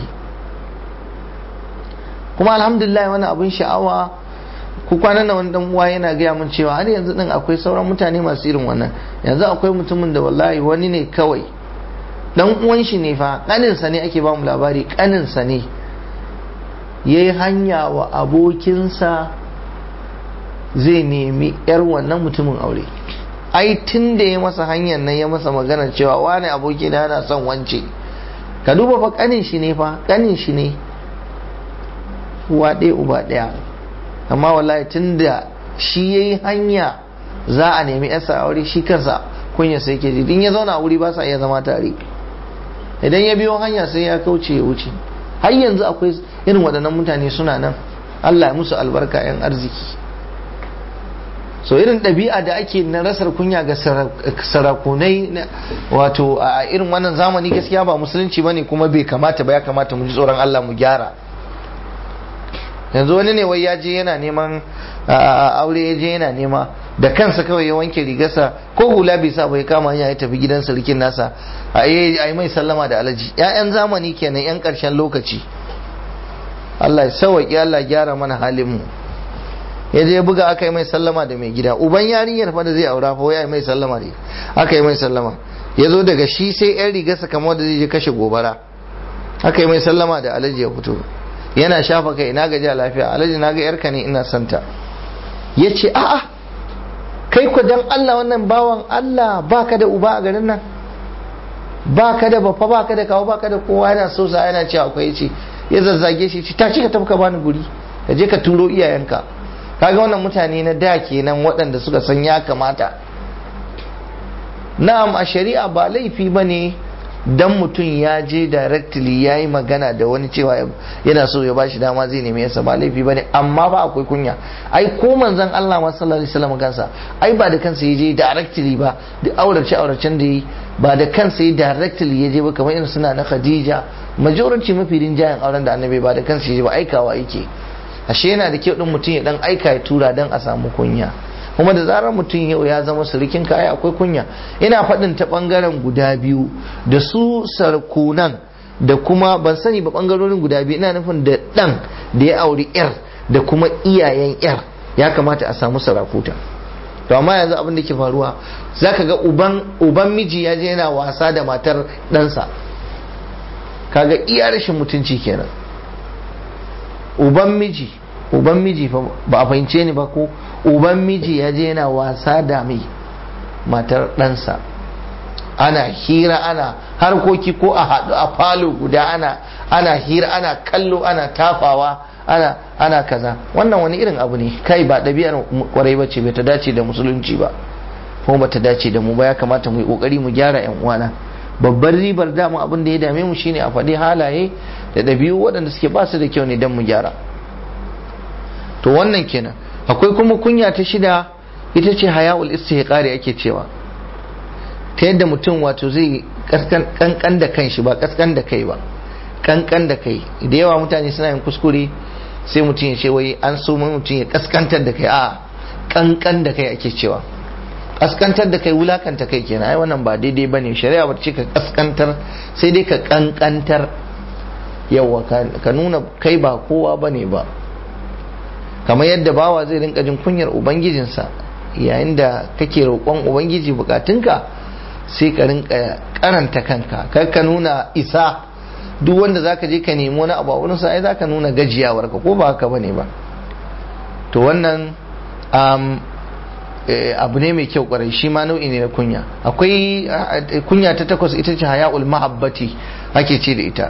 kuma alhamdulillah wani abin sha'awa ku kwanan wani dan uwa yana gaya min cewa har yanzu din akwai sauran mutane masu irin wannan yanzu akwai mutumin da wallahi wani ne kawai dan uwan shi ne fa kaninsa ne ake ba mu labari kaninsa ne yayi hanya wa abokinsa zai nemi yar wannan mutumin aure ai tun da ya masa hanyar nan ya masa magana cewa wani aboki na yana son wance ka duba fa kanin shi ne fa kanin shi ne uwa ɗaya uba ɗaya amma wallahi tun da shi ya yi hanya za a nemi yasa aure shi kansa kunya sai ke ji in ya zauna a wuri ba sa iya zama tare idan ya biyo hanya sai ya kauce ya wuce har yanzu akwai irin waɗannan mutane suna nan Allah ya musu albarka 'yan arziki so irin ɗabi'a da ake na rasar kunya ga sarakunai wato a irin wannan zamani gaskiya ba musulunci bane kuma bai kamata ba ya kamata mu ji tsoron Allah mu gyara yanzu wani ne wai ya je yana neman aure ya je yana nema da kansa kawai ya wanke rigarsa ko hula bai sa bai kama hanya ya tafi gidan sarkin nasa a yi mai sallama da alaji ya'yan zamani kenan yan ƙarshen lokaci Allah ya sauwaƙi Allah gyara mana halin mu ya je buga aka yi mai sallama da mai gida uban yarinyar fa da zai aura fa ya mai sallama ne aka yi mai sallama ya zo daga shi sai yan rigarsa kamar da zai je kashe gobara aka yi mai sallama da alaji ya fito yana shafa kai ina gaji lafiya alaji na ga yarka ne ina santa ya ce a'a kai ku dan Allah wannan bawan Allah baka da uba a garin nan baka da bafa baka da kawo baka da kowa yana so sa yana cewa akwai ce ya zazzage shi ta ci ka tafi ka bani guri ka je ka turo iyayenka kaga wannan mutane na da kenan waɗanda suka san ya kamata na'am a shari'a ba laifi ba ne dan mutum ya je directly ya yi magana da wani cewa yana so ya bashi dama zai neme yasa ba laifi ba ne amma ba akwai kunya ai ko manzon Allah ma sallallahu alaihi wasallam kansa ai ba da kansa ya je directly ba duk aurace auracen da yi ba da kansa ya directly ya je ba kamar irin suna na Khadija majority mafi rinjayen auren da annabi ba da kansa ya je ba aikawa yake ashe yana da kyau din mutum ya dan aika ya tura dan a samu kunya kuma da zarar mutum yau ya zama surukin kaya akwai kunya ina faɗin ta ɓangaren guda biyu da su sarkunan da kuma ban sani ba ɓangarorin guda biyu ina nufin da ɗan da ya auri yar da kuma iyayen yar ya kamata a samu sarakuta to amma yanzu abin da ke faruwa zaka ga uban uban miji ya je yana wasa da matar ɗansa kaga iya rashin mutunci kenan uban miji uban miji ba a fahimce ni ba ko uban miji ya je yana wasa da mai matar ɗansa ana hira ana harkoki ko a haɗu a falo guda ana ana hira ana kallo ana tafawa ana ana kaza wannan wani irin abu ne kai ba ɗabi'ar kwarai bace bai ta dace da musulunci ba kuma ba ta dace da mu ba ya kamata mu yi kokari mu gyara yan uwana babbar ribar dama abin da ya dame mu shine a faɗi halaye da ɗabi'u waɗanda suke ba su da kyau ne don mu gyara to wannan kenan akwai kuma kunya ta shida ita ce haya'ul istihqari ake cewa ta yadda mutum wato zai kankan da kanshi ba kaskan da kai ba kankan da kai da yawa mutane suna yin kuskure sai mutum ya ce wai an so mutum ya kaskantar da kai a kankan da kai ake cewa kaskantar da kai wulakanta kai kenan ai wannan ba daidai bane shari'a ba ce ka kaskantar sai dai ka kankantar yawa ka nuna kai ba kowa bane ba kamar yadda bawa zai rinka jin kunyar ubangijinsa yayin da kake roƙon ubangiji bukatunka sai ka rinka karanta kanka kar ka nuna isa duk wanda zaka je ka nemi wani abu a wurin sa ai zaka nuna gajiyawar ka ko ba haka bane ba to wannan um, abu ne mai kyau kwarai shi ma nau'i ne na kunya akwai kunya ta takwas ita ce haya'ul mahabbati ake ce da ita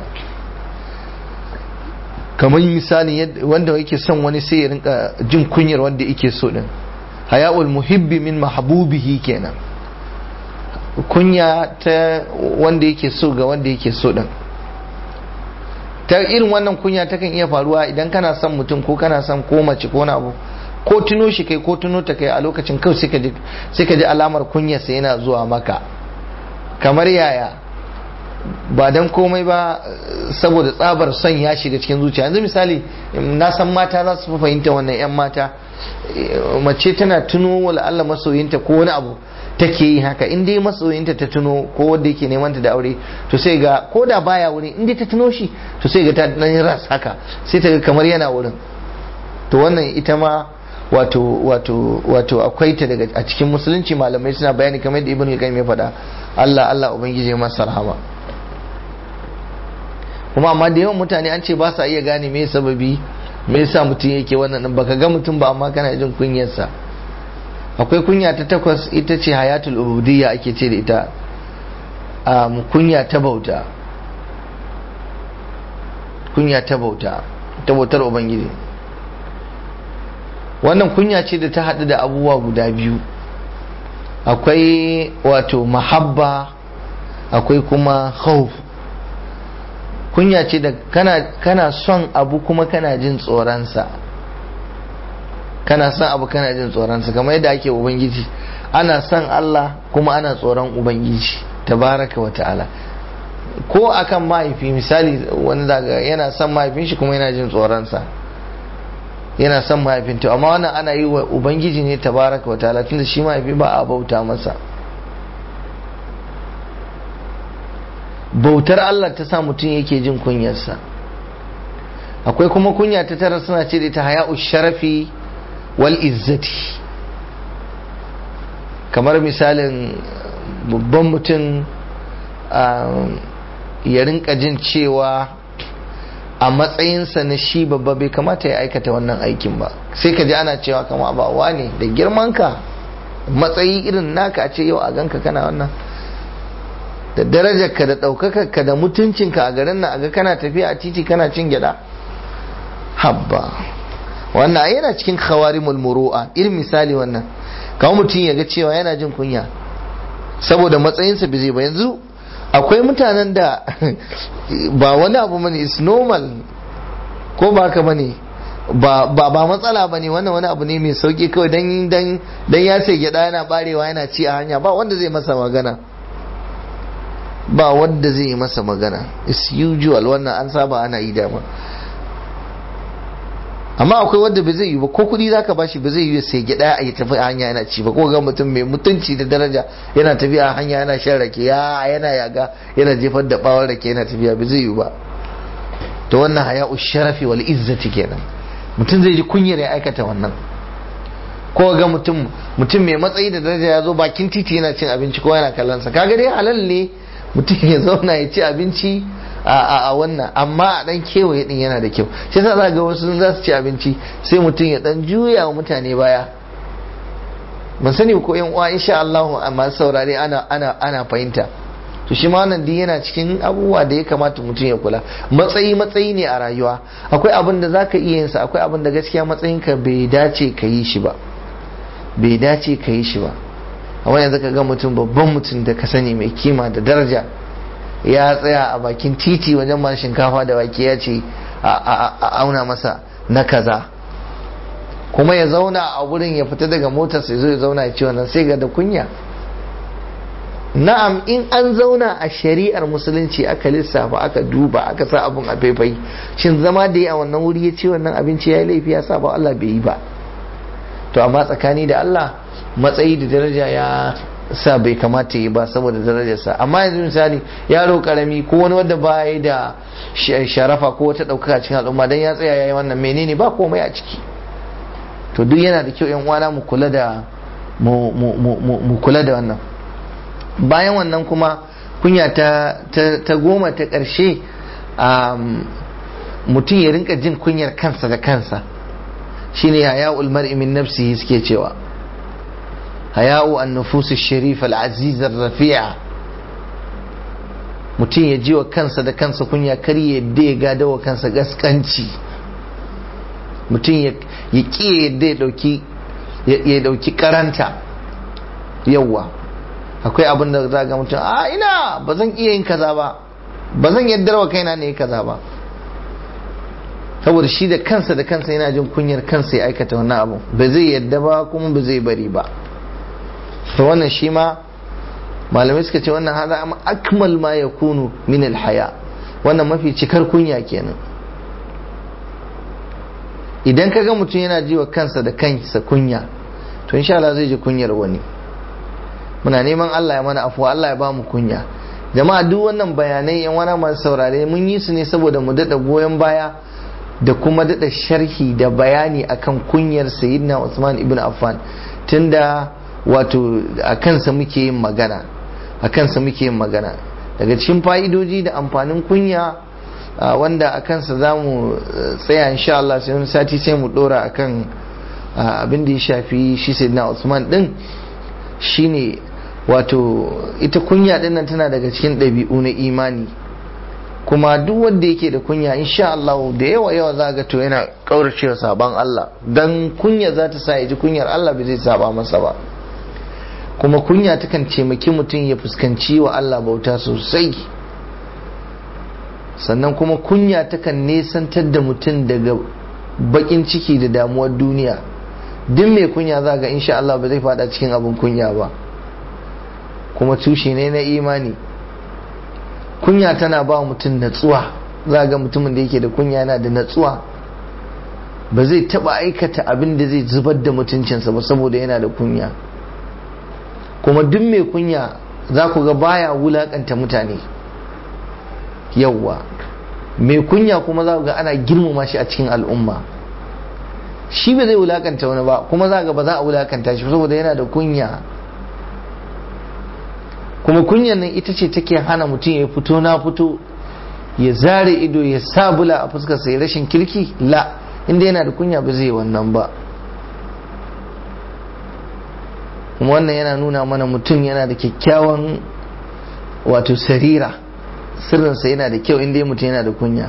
kamar misali wanda yake son wani sai ya rinka jin kunyar wanda yake so din haya'ul muhibbi min mahbubihi kenan kunya ta wanda yake so ga wanda yake so din ta irin wannan kunya ta kan iya faruwa idan kana son mutum ko kana son ko mace ko abu ko tuno shi kai ko tuno ta kai a lokacin kawai sai ka ji alamar kunyarsa yana zuwa maka kamar yaya ba dan komai ba saboda tsabar son ya shiga cikin zuciya yanzu misali na san mata za su fi fahimta wannan 'yan mata mace tana tuno wala Allah masoyinta ko wani abu take yi haka in dai masoyinta ta tuno ko wanda yake neman ta da aure to sai ga ko da baya wurin in dai ta tuno shi to sai ga ta dan ras haka sai ta ga kamar yana wurin to wannan ita ma wato wato wato akwai ta daga a cikin musulunci malamai suna bayani kamar da ibnu qayyim ya faɗa Allah Allah ubangiji ya masa rahama kuma amma da yawan mutane an ce ba sa iya gane me sababi me yasa mutum yake wannan baka ga mutum ba amma kana jin kunyarsa akwai kunya ta takwas ita ce hayatul ubudiyya ake ce da ita um, kunya ta bauta kunya ta bauta ta bautar ubangiji wannan kunya ce da ta haɗu da abubuwa guda biyu akwai wato mahabba akwai kuma khawf kunya ce da kana, kana son abu kuma kana jin tsoronsa kana son abu kana jin tsoronsa kamar yadda ake ubangiji ana son Allah kuma ana tsoron ubangiji tabaraka wa ta'ala ko akan mahaifi misali wani daga yana son mahaifin shi kuma yana jin tsoronsa yana son mahaifin to amma wannan ana yi wa ubangiji ne tabaraka wa ta'ala tunda shi mahaifi ba a bauta masa bautar Allah ta sa mutum yake jin kunyarsa akwai kuma kunya ta tara suna ce da ta haya'u sharafi wal izzati kamar misalin babban mutum ya rinka jin cewa a matsayinsa na shi babba bai kamata ya aikata wannan aikin ba sai ka ji ana cewa kama ba ne da girmanka matsayi irin naka a ce yau a ganka kana wannan da darajarka da ɗaukakarka da mutuncinka a garin nan a ga kana tafiya a titi kana cin gyada habba wannan yana cikin khawarimul muru'a irin misali wannan kawo mutum ya ga cewa yana jin kunya saboda matsayinsa bai zai ba yanzu akwai mutanen da ba wani abu mani is normal ko ba ka bane ba ba ba matsala bane wannan wani abu ne mai sauki kawai dan dan dan ya sai gyada yana barewa yana ci a hanya ba wanda zai masa magana ba wanda zai yi masa magana is usual wannan an saba ana yi dama amma akwai wanda ba zai yi ba ko kudi zaka bashi ba zai yi sai gida ya tafi a hanya yana ci ba ko ga mutum mai mutunci da daraja yana tafiya a hanya yana shan rake ya yana yaga yana jefar da bawon rake yana tafiya ba zai yi ba to wannan haya'u sharafi wal izzati kenan mutum zai ji kunyar ya aikata wannan ko ga mutum mutum mai matsayi da daraja ya zo bakin titi yana cin abinci ko yana kallon sa kaga dai halal ne mutum ya zauna ya ci abinci a wannan amma a dan kewaye din yana da kyau shi yasa za ga wasu za su ci abinci sai mutum ya dan juya wa mutane baya ban sani ko yan uwa insha Allah amma saurare ana ana ana fahimta to shi ma wannan din yana cikin abubuwa da ya kamata mutum ya kula matsayi matsayi ne a rayuwa akwai abin da zaka iya yin sa akwai abin da gaskiya matsayinka bai dace ka yi shi ba bai dace ka yi shi ba amma yanzu ka ga mutum babban mutum da ka sani mai kima da daraja ya tsaya a bakin titi wajen masu shinkafa da wake ya ce a auna masa na kaza kuma ya zauna a wurin ya fita daga motar sai zo ya zauna ya ce wannan sai ga da kunya na'am in an zauna a shari'ar musulunci aka lissafa aka duba aka sa abun a faifai shin zama da ya a wannan wuri ya ce wannan abinci ya yi laifi ya sa ba Allah bai yi ba to amma tsakani da Allah matsayi da daraja ya sa bai kamata yi ba saboda darajarsa amma yanzu misali yaro karami ko wani wanda ba ya da sharafa ko wata ɗaukaka cikin al'umma dan ya tsaya yayi wannan menene ba komai a ciki to duk yana da kyau yan uwana mu kula da mu kula da wannan bayan wannan kuma kunya ta ta goma ta ƙarshe mutum ya rinka jin kunyar kansa da kansa shine ya mar'i min nafsihi suke cewa haya'u an nufusu sharif al-aziz rafi'a mutum ya ji wa kansa da kansa kunya kar ya yadda ya gada wa kansa gaskanci mutum ya ƙi yadda ya dauki karanta yawwa akwai abin da za ga mutum a ina ba zan iya yin kaza ba ba zan yaddar wa kaina ne kaza ba saboda shi da kansa da kansa yana jin kunyar kansa ya aikata wannan abu ba zai yadda ba kuma ba zai bari ba to wannan shi ma malamai suka ce wannan hada amma akmal ma ya kunu min alhaya wannan mafi cikar kunya kenan idan ka ga mutum yana ji wa kansa da kansa kunya to insha Allah zai ji kunyar wani muna neman Allah ya mana afuwa Allah ya ba mu kunya jama'a duk wannan bayanai yan wani masu saurare mun yi su ne saboda mu daɗa goyon baya da kuma daɗa sharhi da bayani akan kunyar sayyidina Usman ibn Affan tunda wato a kansa muke yin magana a kansa muke yin magana daga cikin fa'idoji da amfanin kunya wanda a kansa za mu tsaya insha Allah sai wani sati sai mu dora akan abin da ya shafi shi sayyidina Usman din shine wato ita kunya din nan tana daga cikin ɗabi'u na imani kuma duk wanda yake da kunya insha Allah da yawa yawa za ga to yana kauracewa sabon Allah dan kunya za ta sa ya ji kunyar Allah bai zai saba masa ba kuma kunya takan taimaki mutum ya fuskanci wa Allah bauta sosai sannan kuma kunya takan nesantar da mutum daga bakin ciki da damuwar duniya duk mai kunya za ga insha Allah ba zai fada cikin abin kunya ba kuma tushe ne na imani kunya tana ba mutum natsuwa za ga mutumin da yake da kunya yana da natsuwa ba zai taba aikata abin da zai zubar da mutuncinsa ba saboda yana da kunya kuma duk mai kunya za ku ga baya wulakanta mutane yauwa mai kunya kuma za ku ga ana girmama shi a cikin al'umma shi ba zai wulakanta wani ba kuma za ga ba za a wulakanta shi saboda yana da kunya kuma kunyan nan ita ce take hana mutum ya fito na fito ya zare ido ya sabula a fuskarsa ya rashin kirki la inda yana da kunya ba zai wannan ba kuma wannan yana nuna mana mutum yana da kyakkyawan wato sarira sirrinsa yana da kyau inda mutum yana da kunya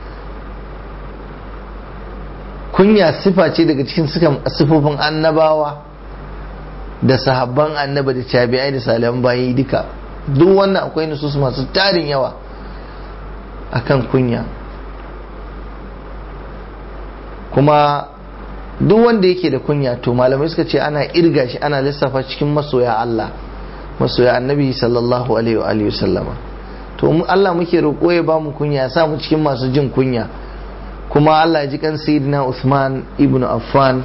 kunya sifa ce daga cikin sifofin annabawa da sahabban annaba da tabi'ai da salihan bayi duka duk wannan akwai nusus masu tarin yawa akan kunya kuma duk wanda yake da kunya to malamai suka ce ana irga shi ana lissafa cikin masoya Allah masoya annabi sallallahu alaihi wa alihi sallama to mu Allah muke roƙo ya ba mu kunya ya sa mu cikin masu jin kunya kuma Allah ya ji kan sayyidina Uthman ibn Affan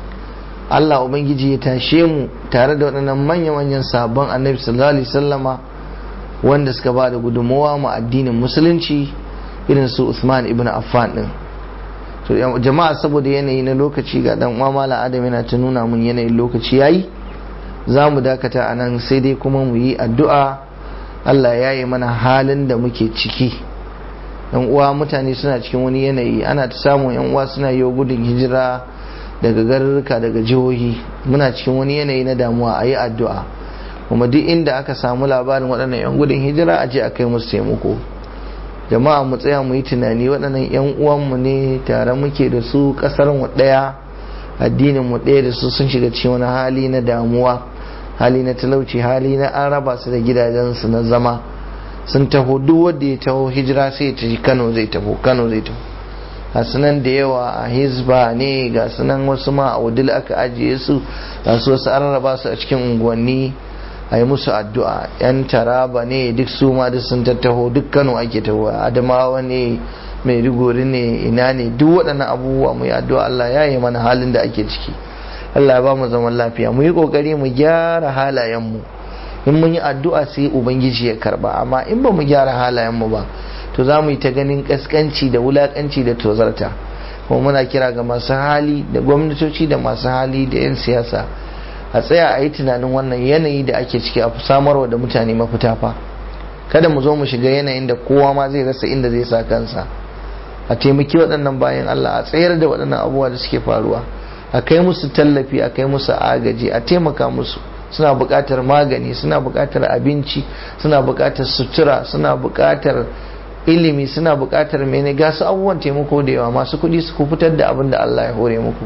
Allah ubangiji ya tashe mu tare da waɗannan manya-manyan sabon annabi sallallahu alaihi sallama wanda suka ba da gudunmawa ma addinin musulunci irin su Uthman ibn Affan din to jama'a saboda yanayi na lokaci ga dan uwa mala adam yana ta nuna mun yanayin lokaci yayi za mu dakata a nan sai dai kuma mu yi addu'a Allah ya yi mana halin da muke ciki yan uwa mutane suna cikin wani yanayi ana ta samun yan uwa suna yi gudun hijira daga garuruka daga jihohi muna cikin wani yanayi na damuwa a yi addu'a kuma duk inda aka samu labarin waɗannan yan gudun hijira a je a kai musu taimako jama'a mu tsaya mu yi tunani waɗannan 'yan uwanmu ne tare muke da su ƙasar mu ɗaya addinin mu ɗaya da su sun shiga cikin wani hali na damuwa hali na talauci hali na an raba su da gidajensu na zama sun taho duk wanda ya taho hijira sai ya tafi kano zai taho kano zai taho ga sunan da yawa a hizba ne ga sunan wasu ma a wudil aka ajiye su ga su wasu an raba su a cikin unguwanni a yi musu addu'a yan taraba ne duk su ma duk sun tattaho duk kano ake taho adamawa ne mai rigori ne ina ne duk waɗannan abubuwa mu yi addu'a Allah ya yi mana halin da ake ciki Allah ya ba mu zaman lafiya mu yi ƙoƙari mu gyara halayenmu in mun yi addu'a sai ubangiji ya karba amma in ba mu gyara halayenmu ba to za mu yi ta ganin ƙasƙanci da wulaƙanci da tozarta kuma muna kira ga masu hali da gwamnatoci da masu hali da 'yan siyasa a tsaya a yi tunanin wannan yanayi da ake ciki a samarwa da mutane mafita fa kada mu zo mu shiga yanayin da kowa ma zai rasa inda zai sa kansa a taimaki waɗannan bayan Allah a tsayar da waɗannan abubuwa da suke faruwa a kai musu tallafi a kai musu agaji a taimaka musu suna buƙatar magani suna buƙatar abinci suna buƙatar sutura suna buƙatar ilimi suna buƙatar mene ga su abubuwan taimako da yawa masu kuɗi su fitar da abin da Allah ya hore muku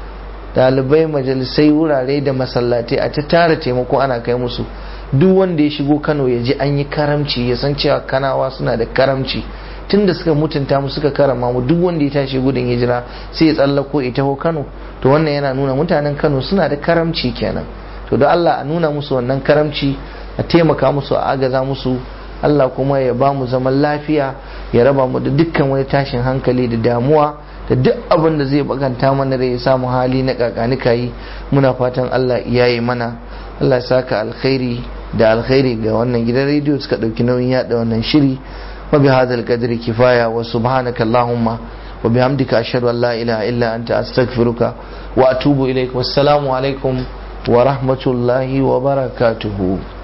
dalibai majalisai wurare da masallatai a ta tara taimako ana kai musu duk wanda ya shigo kano ya ji an yi karamci ya san cewa kanawa suna da karamci tun da suka mutunta mu suka karama mu duk wanda ya tashi gudun hijira sai ya tsallako ya taho kano to wannan yana nuna mutanen kano suna da karamci kenan to da Allah a nuna musu wannan karamci a taimaka musu a agaza musu Allah kuma ya ba mu zaman lafiya ya raba mu da dukkan wani tashin hankali da damuwa da duk abin da zai baganta mana da ya samu hali na kakanika yi muna fatan Allah ya yi mana Allah ya saka alkhairi da alkhairi ga wannan gidan rediyo suka ɗauki nauyin yada wannan shiri wa bi hadal qadri kifaya wa subhanaka allahumma wa bihamdika ashhadu an la ilaha illa anta astaghfiruka wa atubu ilaik wassalamu alaikum wa rahmatullahi wa barakatuhu